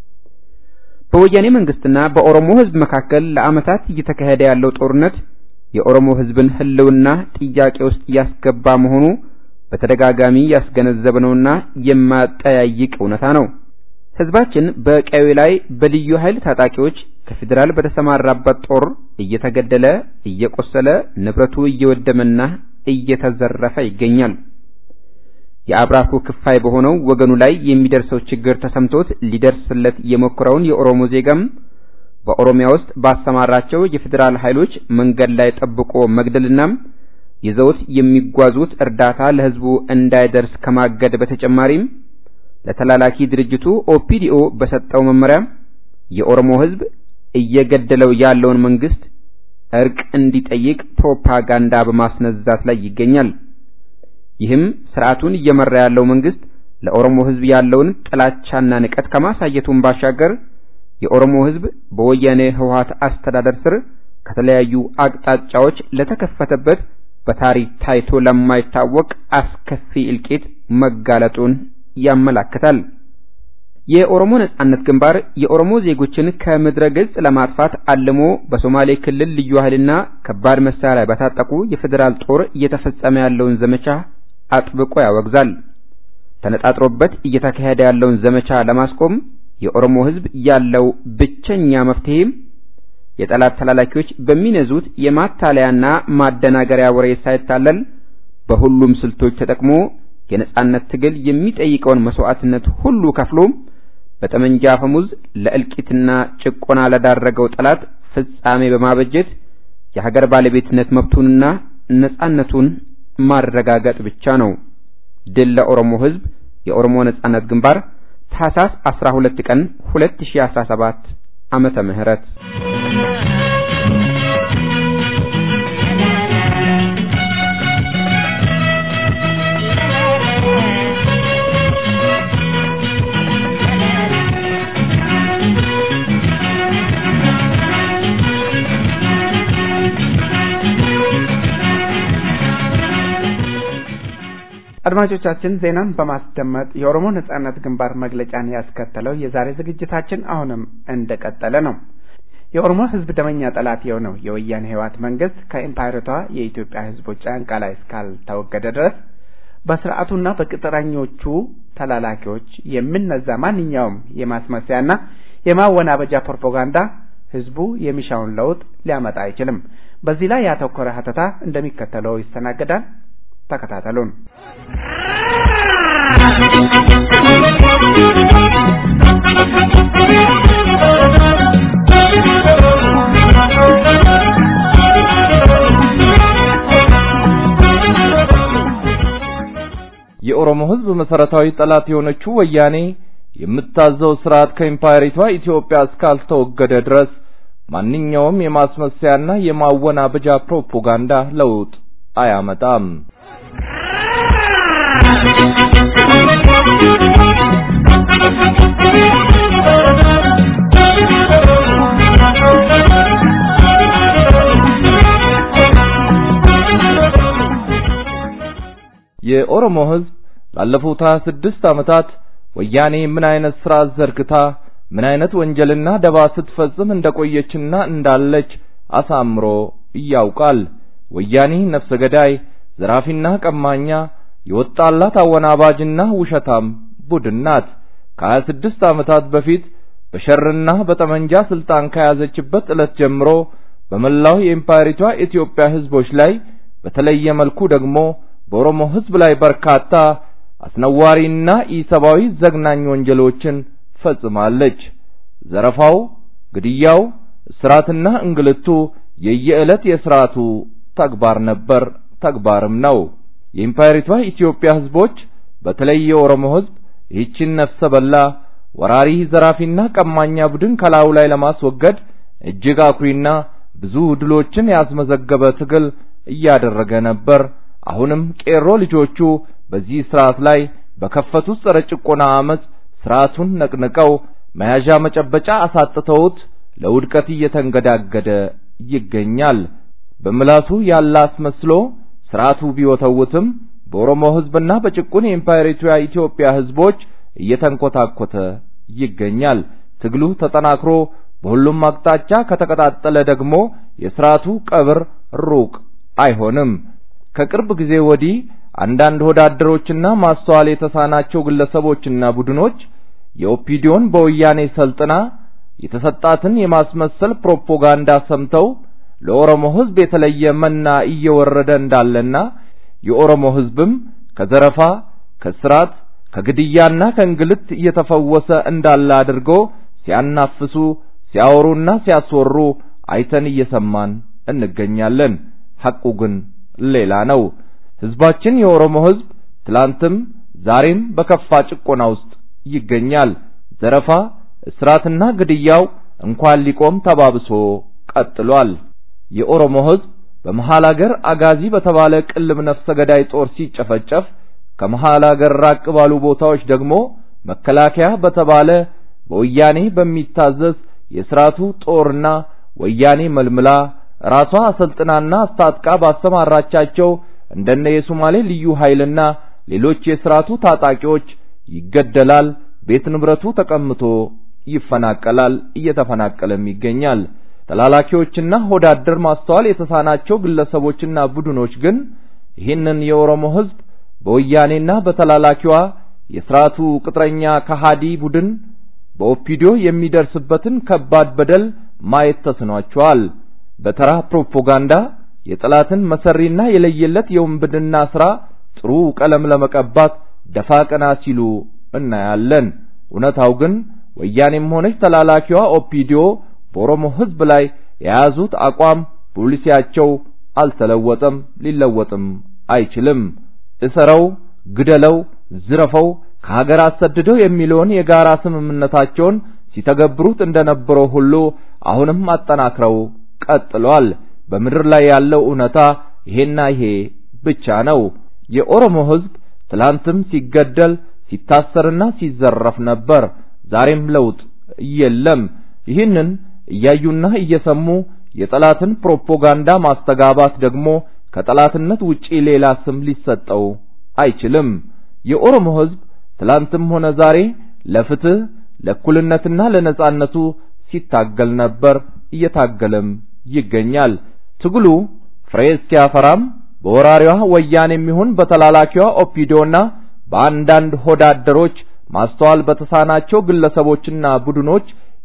በወያኔ መንግስትና በኦሮሞ ህዝብ መካከል ለዓመታት እየተካሄደ ያለው ጦርነት የኦሮሞ ህዝብን ህልውና ጥያቄ ውስጥ ያስገባ መሆኑ በተደጋጋሚ ያስገነዘብነውና የማጠያይቅ እውነታ ነው። ህዝባችን በቀዩ ላይ በልዩ ኃይል ታጣቂዎች ከፌዴራል በተሰማራበት ጦር እየተገደለ እየቆሰለ ንብረቱ እየወደመና እየተዘረፈ ይገኛል። የአብራኩ ክፋይ በሆነው ወገኑ ላይ የሚደርሰው ችግር ተሰምቶት ሊደርስለት የሞከረውን የኦሮሞ ዜጋም በኦሮሚያ ውስጥ ባሰማራቸው የፌዴራል ኃይሎች መንገድ ላይ ጠብቆ መግደልና ይዘውት የሚጓዙት እርዳታ ለህዝቡ እንዳይደርስ ከማገድ በተጨማሪም ለተላላኪ ድርጅቱ ኦፒዲኦ በሰጠው መመሪያ የኦሮሞ ህዝብ እየገደለው ያለውን መንግስት እርቅ እንዲጠይቅ ፕሮፓጋንዳ በማስነዛት ላይ ይገኛል። ይህም ስርዓቱን እየመራ ያለው መንግስት ለኦሮሞ ህዝብ ያለውን ጥላቻና ንቀት ከማሳየቱን ባሻገር የኦሮሞ ህዝብ በወያኔ ህወሓት አስተዳደር ስር ከተለያዩ አቅጣጫዎች ለተከፈተበት በታሪክ ታይቶ ለማይታወቅ አስከፊ እልቂት መጋለጡን ያመላክታል። የኦሮሞ ነጻነት ግንባር የኦሮሞ ዜጎችን ከምድረ ገጽ ለማጥፋት አልሞ በሶማሌ ክልል ልዩ ኃይልና ከባድ መሳሪያ በታጠቁ የፌዴራል ጦር እየተፈጸመ ያለውን ዘመቻ አጥብቆ ያወግዛል። ተነጣጥሮበት እየተካሄደ ያለውን ዘመቻ ለማስቆም የኦሮሞ ህዝብ ያለው ብቸኛ መፍትሄም የጠላት ተላላኪዎች በሚነዙት የማታለያና ማደናገሪያ ወሬ ሳይታለል በሁሉም ስልቶች ተጠቅሞ የነጻነት ትግል የሚጠይቀውን መስዋዕትነት ሁሉ ከፍሎ በጠመንጃ አፈሙዝ ለእልቂትና ጭቆና ለዳረገው ጠላት ፍጻሜ በማበጀት የሀገር ባለቤትነት መብቱንና ነጻነቱን ማረጋገጥ ብቻ ነው። ድል ለኦሮሞ ህዝብ! የኦሮሞ ነጻነት ግንባር ታህሳስ 12 ቀን 2017 ዓመተ ምህረት አድማጮቻችን ዜናን በማስደመጥ የኦሮሞ ነጻነት ግንባር መግለጫን ያስከተለው የዛሬ ዝግጅታችን አሁንም እንደቀጠለ ነው። የኦሮሞ ህዝብ ደመኛ ጠላት የሆነው የወያኔ ህወሓት መንግስት ከኢምፓይረቷ የኢትዮጵያ ህዝቦች ጫንቃ ላይ እስካልተወገደ ድረስ በስርዓቱና በቅጥረኞቹ ተላላኪዎች የሚነዛ ማንኛውም የማስመሰያና የማወናበጃ ፕሮፓጋንዳ ህዝቡ የሚሻውን ለውጥ ሊያመጣ አይችልም። በዚህ ላይ ያተኮረ ሀተታ እንደሚከተለው ይስተናገዳል። ተከታተሉን። የኦሮሞ ሕዝብ መሰረታዊ ጠላት የሆነችው ወያኔ የምታዘው ስርዓት ከኢምፓየሪቷ ኢትዮጵያ እስካልተወገደ ድረስ ማንኛውም የማስመሰያና የማወናበጃ ፕሮፓጋንዳ ለውጥ አያመጣም። የኦሮሞ ሕዝብ ላለፉት 26 ዓመታት ወያኔ ምን አይነት ስርዓት ዘርግታ ምን አይነት ወንጀልና ደባ ስትፈጽም እንደቆየችና እንዳለች አሳምሮ ያውቃል። ወያኔ ነፍሰ ገዳይ፣ ዘራፊና ቀማኛ የወጣላት አወናባጅና ውሸታም ቡድን ናት። ከሀያ ስድስት ዓመታት በፊት በሸርና በጠመንጃ ስልጣን ከያዘችበት ዕለት ጀምሮ በመላው የኢምፓየሪቷ ኢትዮጵያ ህዝቦች ላይ በተለየ መልኩ ደግሞ በኦሮሞ ህዝብ ላይ በርካታ አስነዋሪና ኢሰብአዊ ዘግናኝ ወንጀሎችን ፈጽማለች። ዘረፋው፣ ግድያው፣ እስራትና እንግልቱ የየዕለት የስርዓቱ ተግባር ነበር፣ ተግባርም ነው። የኢምፓየሪቷ ኢትዮጵያ ህዝቦች በተለይ የኦሮሞ ህዝብ ይህችን ነፍሰ በላ ወራሪ ዘራፊና ቀማኛ ቡድን ከላዩ ላይ ለማስወገድ እጅግ አኩሪና ብዙ ድሎችን ያስመዘገበ ትግል እያደረገ ነበር። አሁንም ቄሮ ልጆቹ በዚህ ስርዓት ላይ በከፈቱት ጸረ ጭቆና አመጽ ስርዓቱን ነቅንቀው መያዣ መጨበጫ አሳጥተውት ለውድቀት እየተንገዳገደ ይገኛል። በምላሱ ያለ አስመስሎ ስርዓቱ ቢወተውትም በኦሮሞ ህዝብና በጭቁን የኢምፓየሪቷ ኢትዮጵያ ህዝቦች እየተንኮታኮተ ይገኛል። ትግሉ ተጠናክሮ በሁሉም አቅጣጫ ከተቀጣጠለ ደግሞ የስርዓቱ ቀብር ሩቅ አይሆንም። ከቅርብ ጊዜ ወዲህ አንዳንድ ወዳደሮችና ማስተዋል የተሳናቸው ግለሰቦችና ቡድኖች የኦፒዲዮን በወያኔ ሰልጥና የተሰጣትን የማስመሰል ፕሮፓጋንዳ ሰምተው ለኦሮሞ ህዝብ የተለየ መና እየወረደ እንዳለና የኦሮሞ ህዝብም ከዘረፋ፣ ከስራት፣ ከግድያና ከእንግልት እየተፈወሰ እንዳለ አድርገው ሲያናፍሱ፣ ሲያወሩና ሲያስወሩ አይተን እየሰማን እንገኛለን። ሐቁ ግን ሌላ ነው። ህዝባችን የኦሮሞ ህዝብ ትላንትም ዛሬም በከፋ ጭቆና ውስጥ ይገኛል። ዘረፋ፣ እስራትና ግድያው እንኳን ሊቆም ተባብሶ ቀጥሏል። የኦሮሞ ህዝብ በመሃል አገር አጋዚ በተባለ ቅልብ ነፍሰ ገዳይ ጦር ሲጨፈጨፍ ከመሃል አገር ራቅ ባሉ ቦታዎች ደግሞ መከላከያ በተባለ በወያኔ በሚታዘዝ የስርዓቱ ጦርና ወያኔ መልምላ ራሷ አሰልጥናና አስታጥቃ ባሰማራቻቸው እንደነ የሶማሌ ልዩ ኃይልና ሌሎች የስርዓቱ ታጣቂዎች ይገደላል፣ ቤት ንብረቱ ተቀምቶ ይፈናቀላል፣ እየተፈናቀለም ይገኛል። ተላላኪዎችና ሆዳደር ማስተዋል የተሳናቸው ግለሰቦችና ቡድኖች ግን ይህንን የኦሮሞ ህዝብ በወያኔና በተላላኪዋ የስርዓቱ ቅጥረኛ ከሃዲ ቡድን በኦፒዲዮ የሚደርስበትን ከባድ በደል ማየት ተስኗቸዋል። በተራ ፕሮፓጋንዳ የጠላትን መሰሪና የለየለት የውንብድና ስራ ጥሩ ቀለም ለመቀባት ደፋ ቀና ሲሉ እናያለን። እውነታው ግን ወያኔም ሆነች ተላላኪዋ ኦፒዲዮ በኦሮሞ ህዝብ ላይ የያዙት አቋም ፖሊሲያቸው አልተለወጠም፣ ሊለወጥም አይችልም። እሰረው፣ ግደለው፣ ዝረፈው፣ ከሀገር አሰድደው የሚለውን የጋራ ስምምነታቸውን ሲተገብሩት እንደነበረው ሁሉ አሁንም አጠናክረው ቀጥሏል። በምድር ላይ ያለው እውነታ ይሄና ይሄ ብቻ ነው። የኦሮሞ ህዝብ ትላንትም ሲገደል ሲታሰርና ሲዘረፍ ነበር። ዛሬም ለውጥ የለም። ይህንን እያዩና እየሰሙ የጠላትን ፕሮፓጋንዳ ማስተጋባት ደግሞ ከጠላትነት ውጪ ሌላ ስም ሊሰጠው አይችልም። የኦሮሞ ህዝብ ትላንትም ሆነ ዛሬ ለፍትህ፣ ለእኩልነትና ለነጻነቱ ሲታገል ነበር፣ እየታገለም ይገኛል። ትግሉ ፍሬ እስኪያፈራም በወራሪዋ ወያኔም ይሁን በተላላኪዋ ኦፒዶና በአንዳንድ ሆዳደሮች ማስተዋል በተሳናቸው ግለሰቦችና ቡድኖች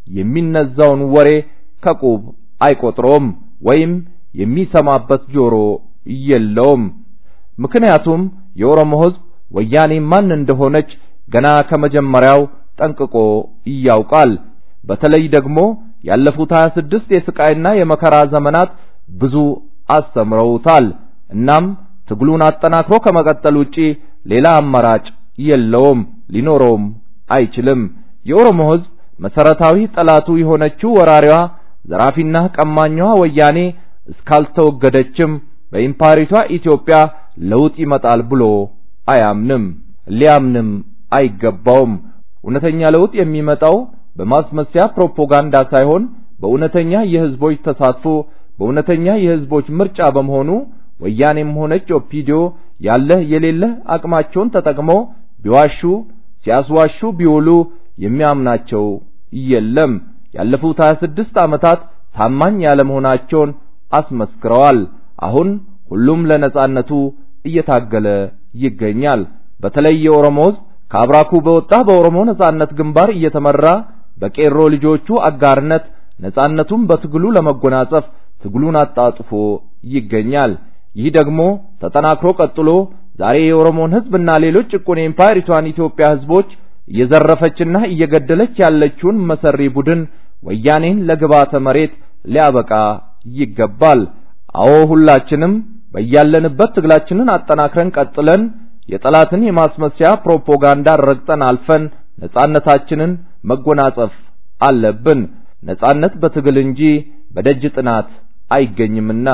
የሚነዛውን ወሬ ከቁብ አይቆጥሮም ወይም የሚሰማበት ጆሮ የለውም። ምክንያቱም የኦሮሞ ሕዝብ ወያኔ ማን እንደሆነች ገና ከመጀመሪያው ጠንቅቆ ያውቃል። በተለይ ደግሞ ያለፉት 26 የስቃይና የመከራ ዘመናት ብዙ አስተምረውታል። እናም ትግሉን አጠናክሮ ከመቀጠል ውጪ ሌላ አማራጭ የለውም፣ ሊኖረውም አይችልም። የኦሮሞ ሕዝብ መሰረታዊ ጠላቱ የሆነችው ወራሪዋ ዘራፊና ቀማኛዋ ወያኔ እስካልተወገደችም በኢምፓሪቷ ኢትዮጵያ ለውጥ ይመጣል ብሎ አያምንም፣ ሊያምንም አይገባውም። እውነተኛ ለውጥ የሚመጣው በማስመሰያ ፕሮፓጋንዳ ሳይሆን በእውነተኛ የህዝቦች ተሳትፎ በእውነተኛ የህዝቦች ምርጫ በመሆኑ ወያኔም ሆነች ኦፒዲዮ ያለ የሌለ አቅማቸውን ተጠቅመው ቢዋሹ ሲያስዋሹ ቢውሉ የሚያምናቸው የለም። ያለፉት 26 ዓመታት ታማኝ ያለመሆናቸውን አስመስክረዋል። አሁን ሁሉም ለነጻነቱ እየታገለ ይገኛል። በተለይ የኦሮሞ ሕዝብ ከአብራኩ በወጣ በኦሮሞ ነጻነት ግንባር እየተመራ በቄሮ ልጆቹ አጋርነት ነጻነቱን በትግሉ ለመጎናጸፍ ትግሉን አጣጥፎ ይገኛል። ይህ ደግሞ ተጠናክሮ ቀጥሎ ዛሬ የኦሮሞን ሕዝብና ሌሎች ጭቁን የኢምፓየሪቷን ኢትዮጵያ ሕዝቦች እየዘረፈችና እየገደለች ያለችውን መሰሪ ቡድን ወያኔን ለግባተ መሬት ሊያበቃ ይገባል። አዎ ሁላችንም በያለንበት ትግላችንን አጠናክረን ቀጥለን የጠላትን የማስመሰያ ፕሮፓጋንዳ ረግጠን አልፈን ነጻነታችንን መጎናጸፍ አለብን። ነጻነት በትግል እንጂ በደጅ ጥናት አይገኝምና።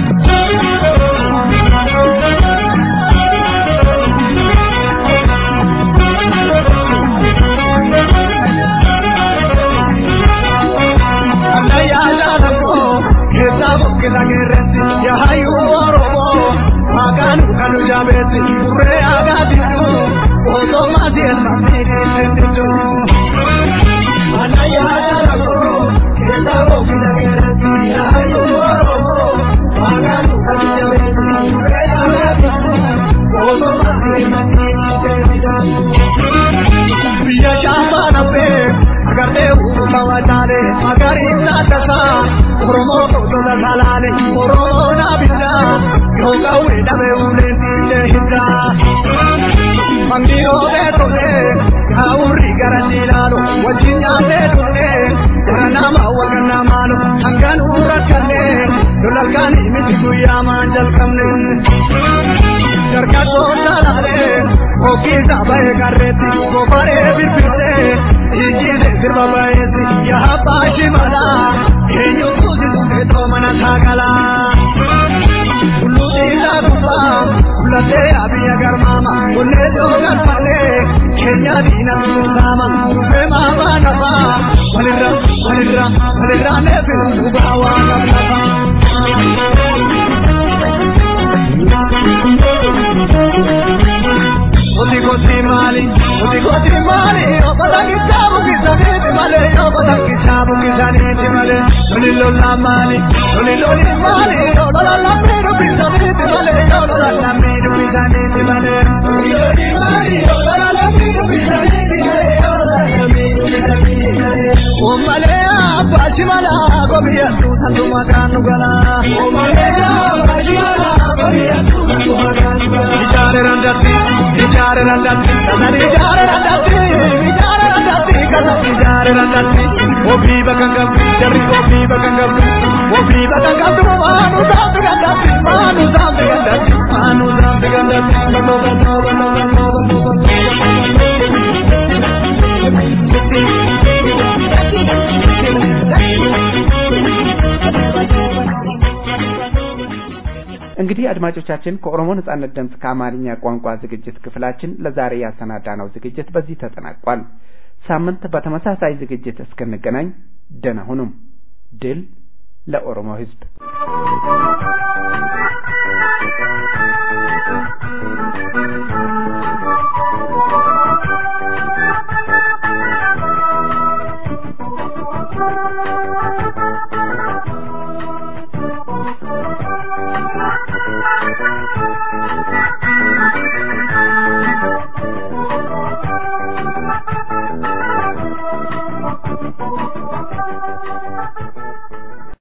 እንግዲህ አድማጮቻችን ከኦሮሞ ነጻነት ድምፅ ከአማርኛ ቋንቋ ዝግጅት ክፍላችን ለዛሬ ያሰናዳነው ዝግጅት በዚህ ተጠናቋል። ሳምንት በተመሳሳይ ዝግጅት እስክንገናኝ ደህና ሁኑም። ድል ለኦሮሞ ሕዝብ!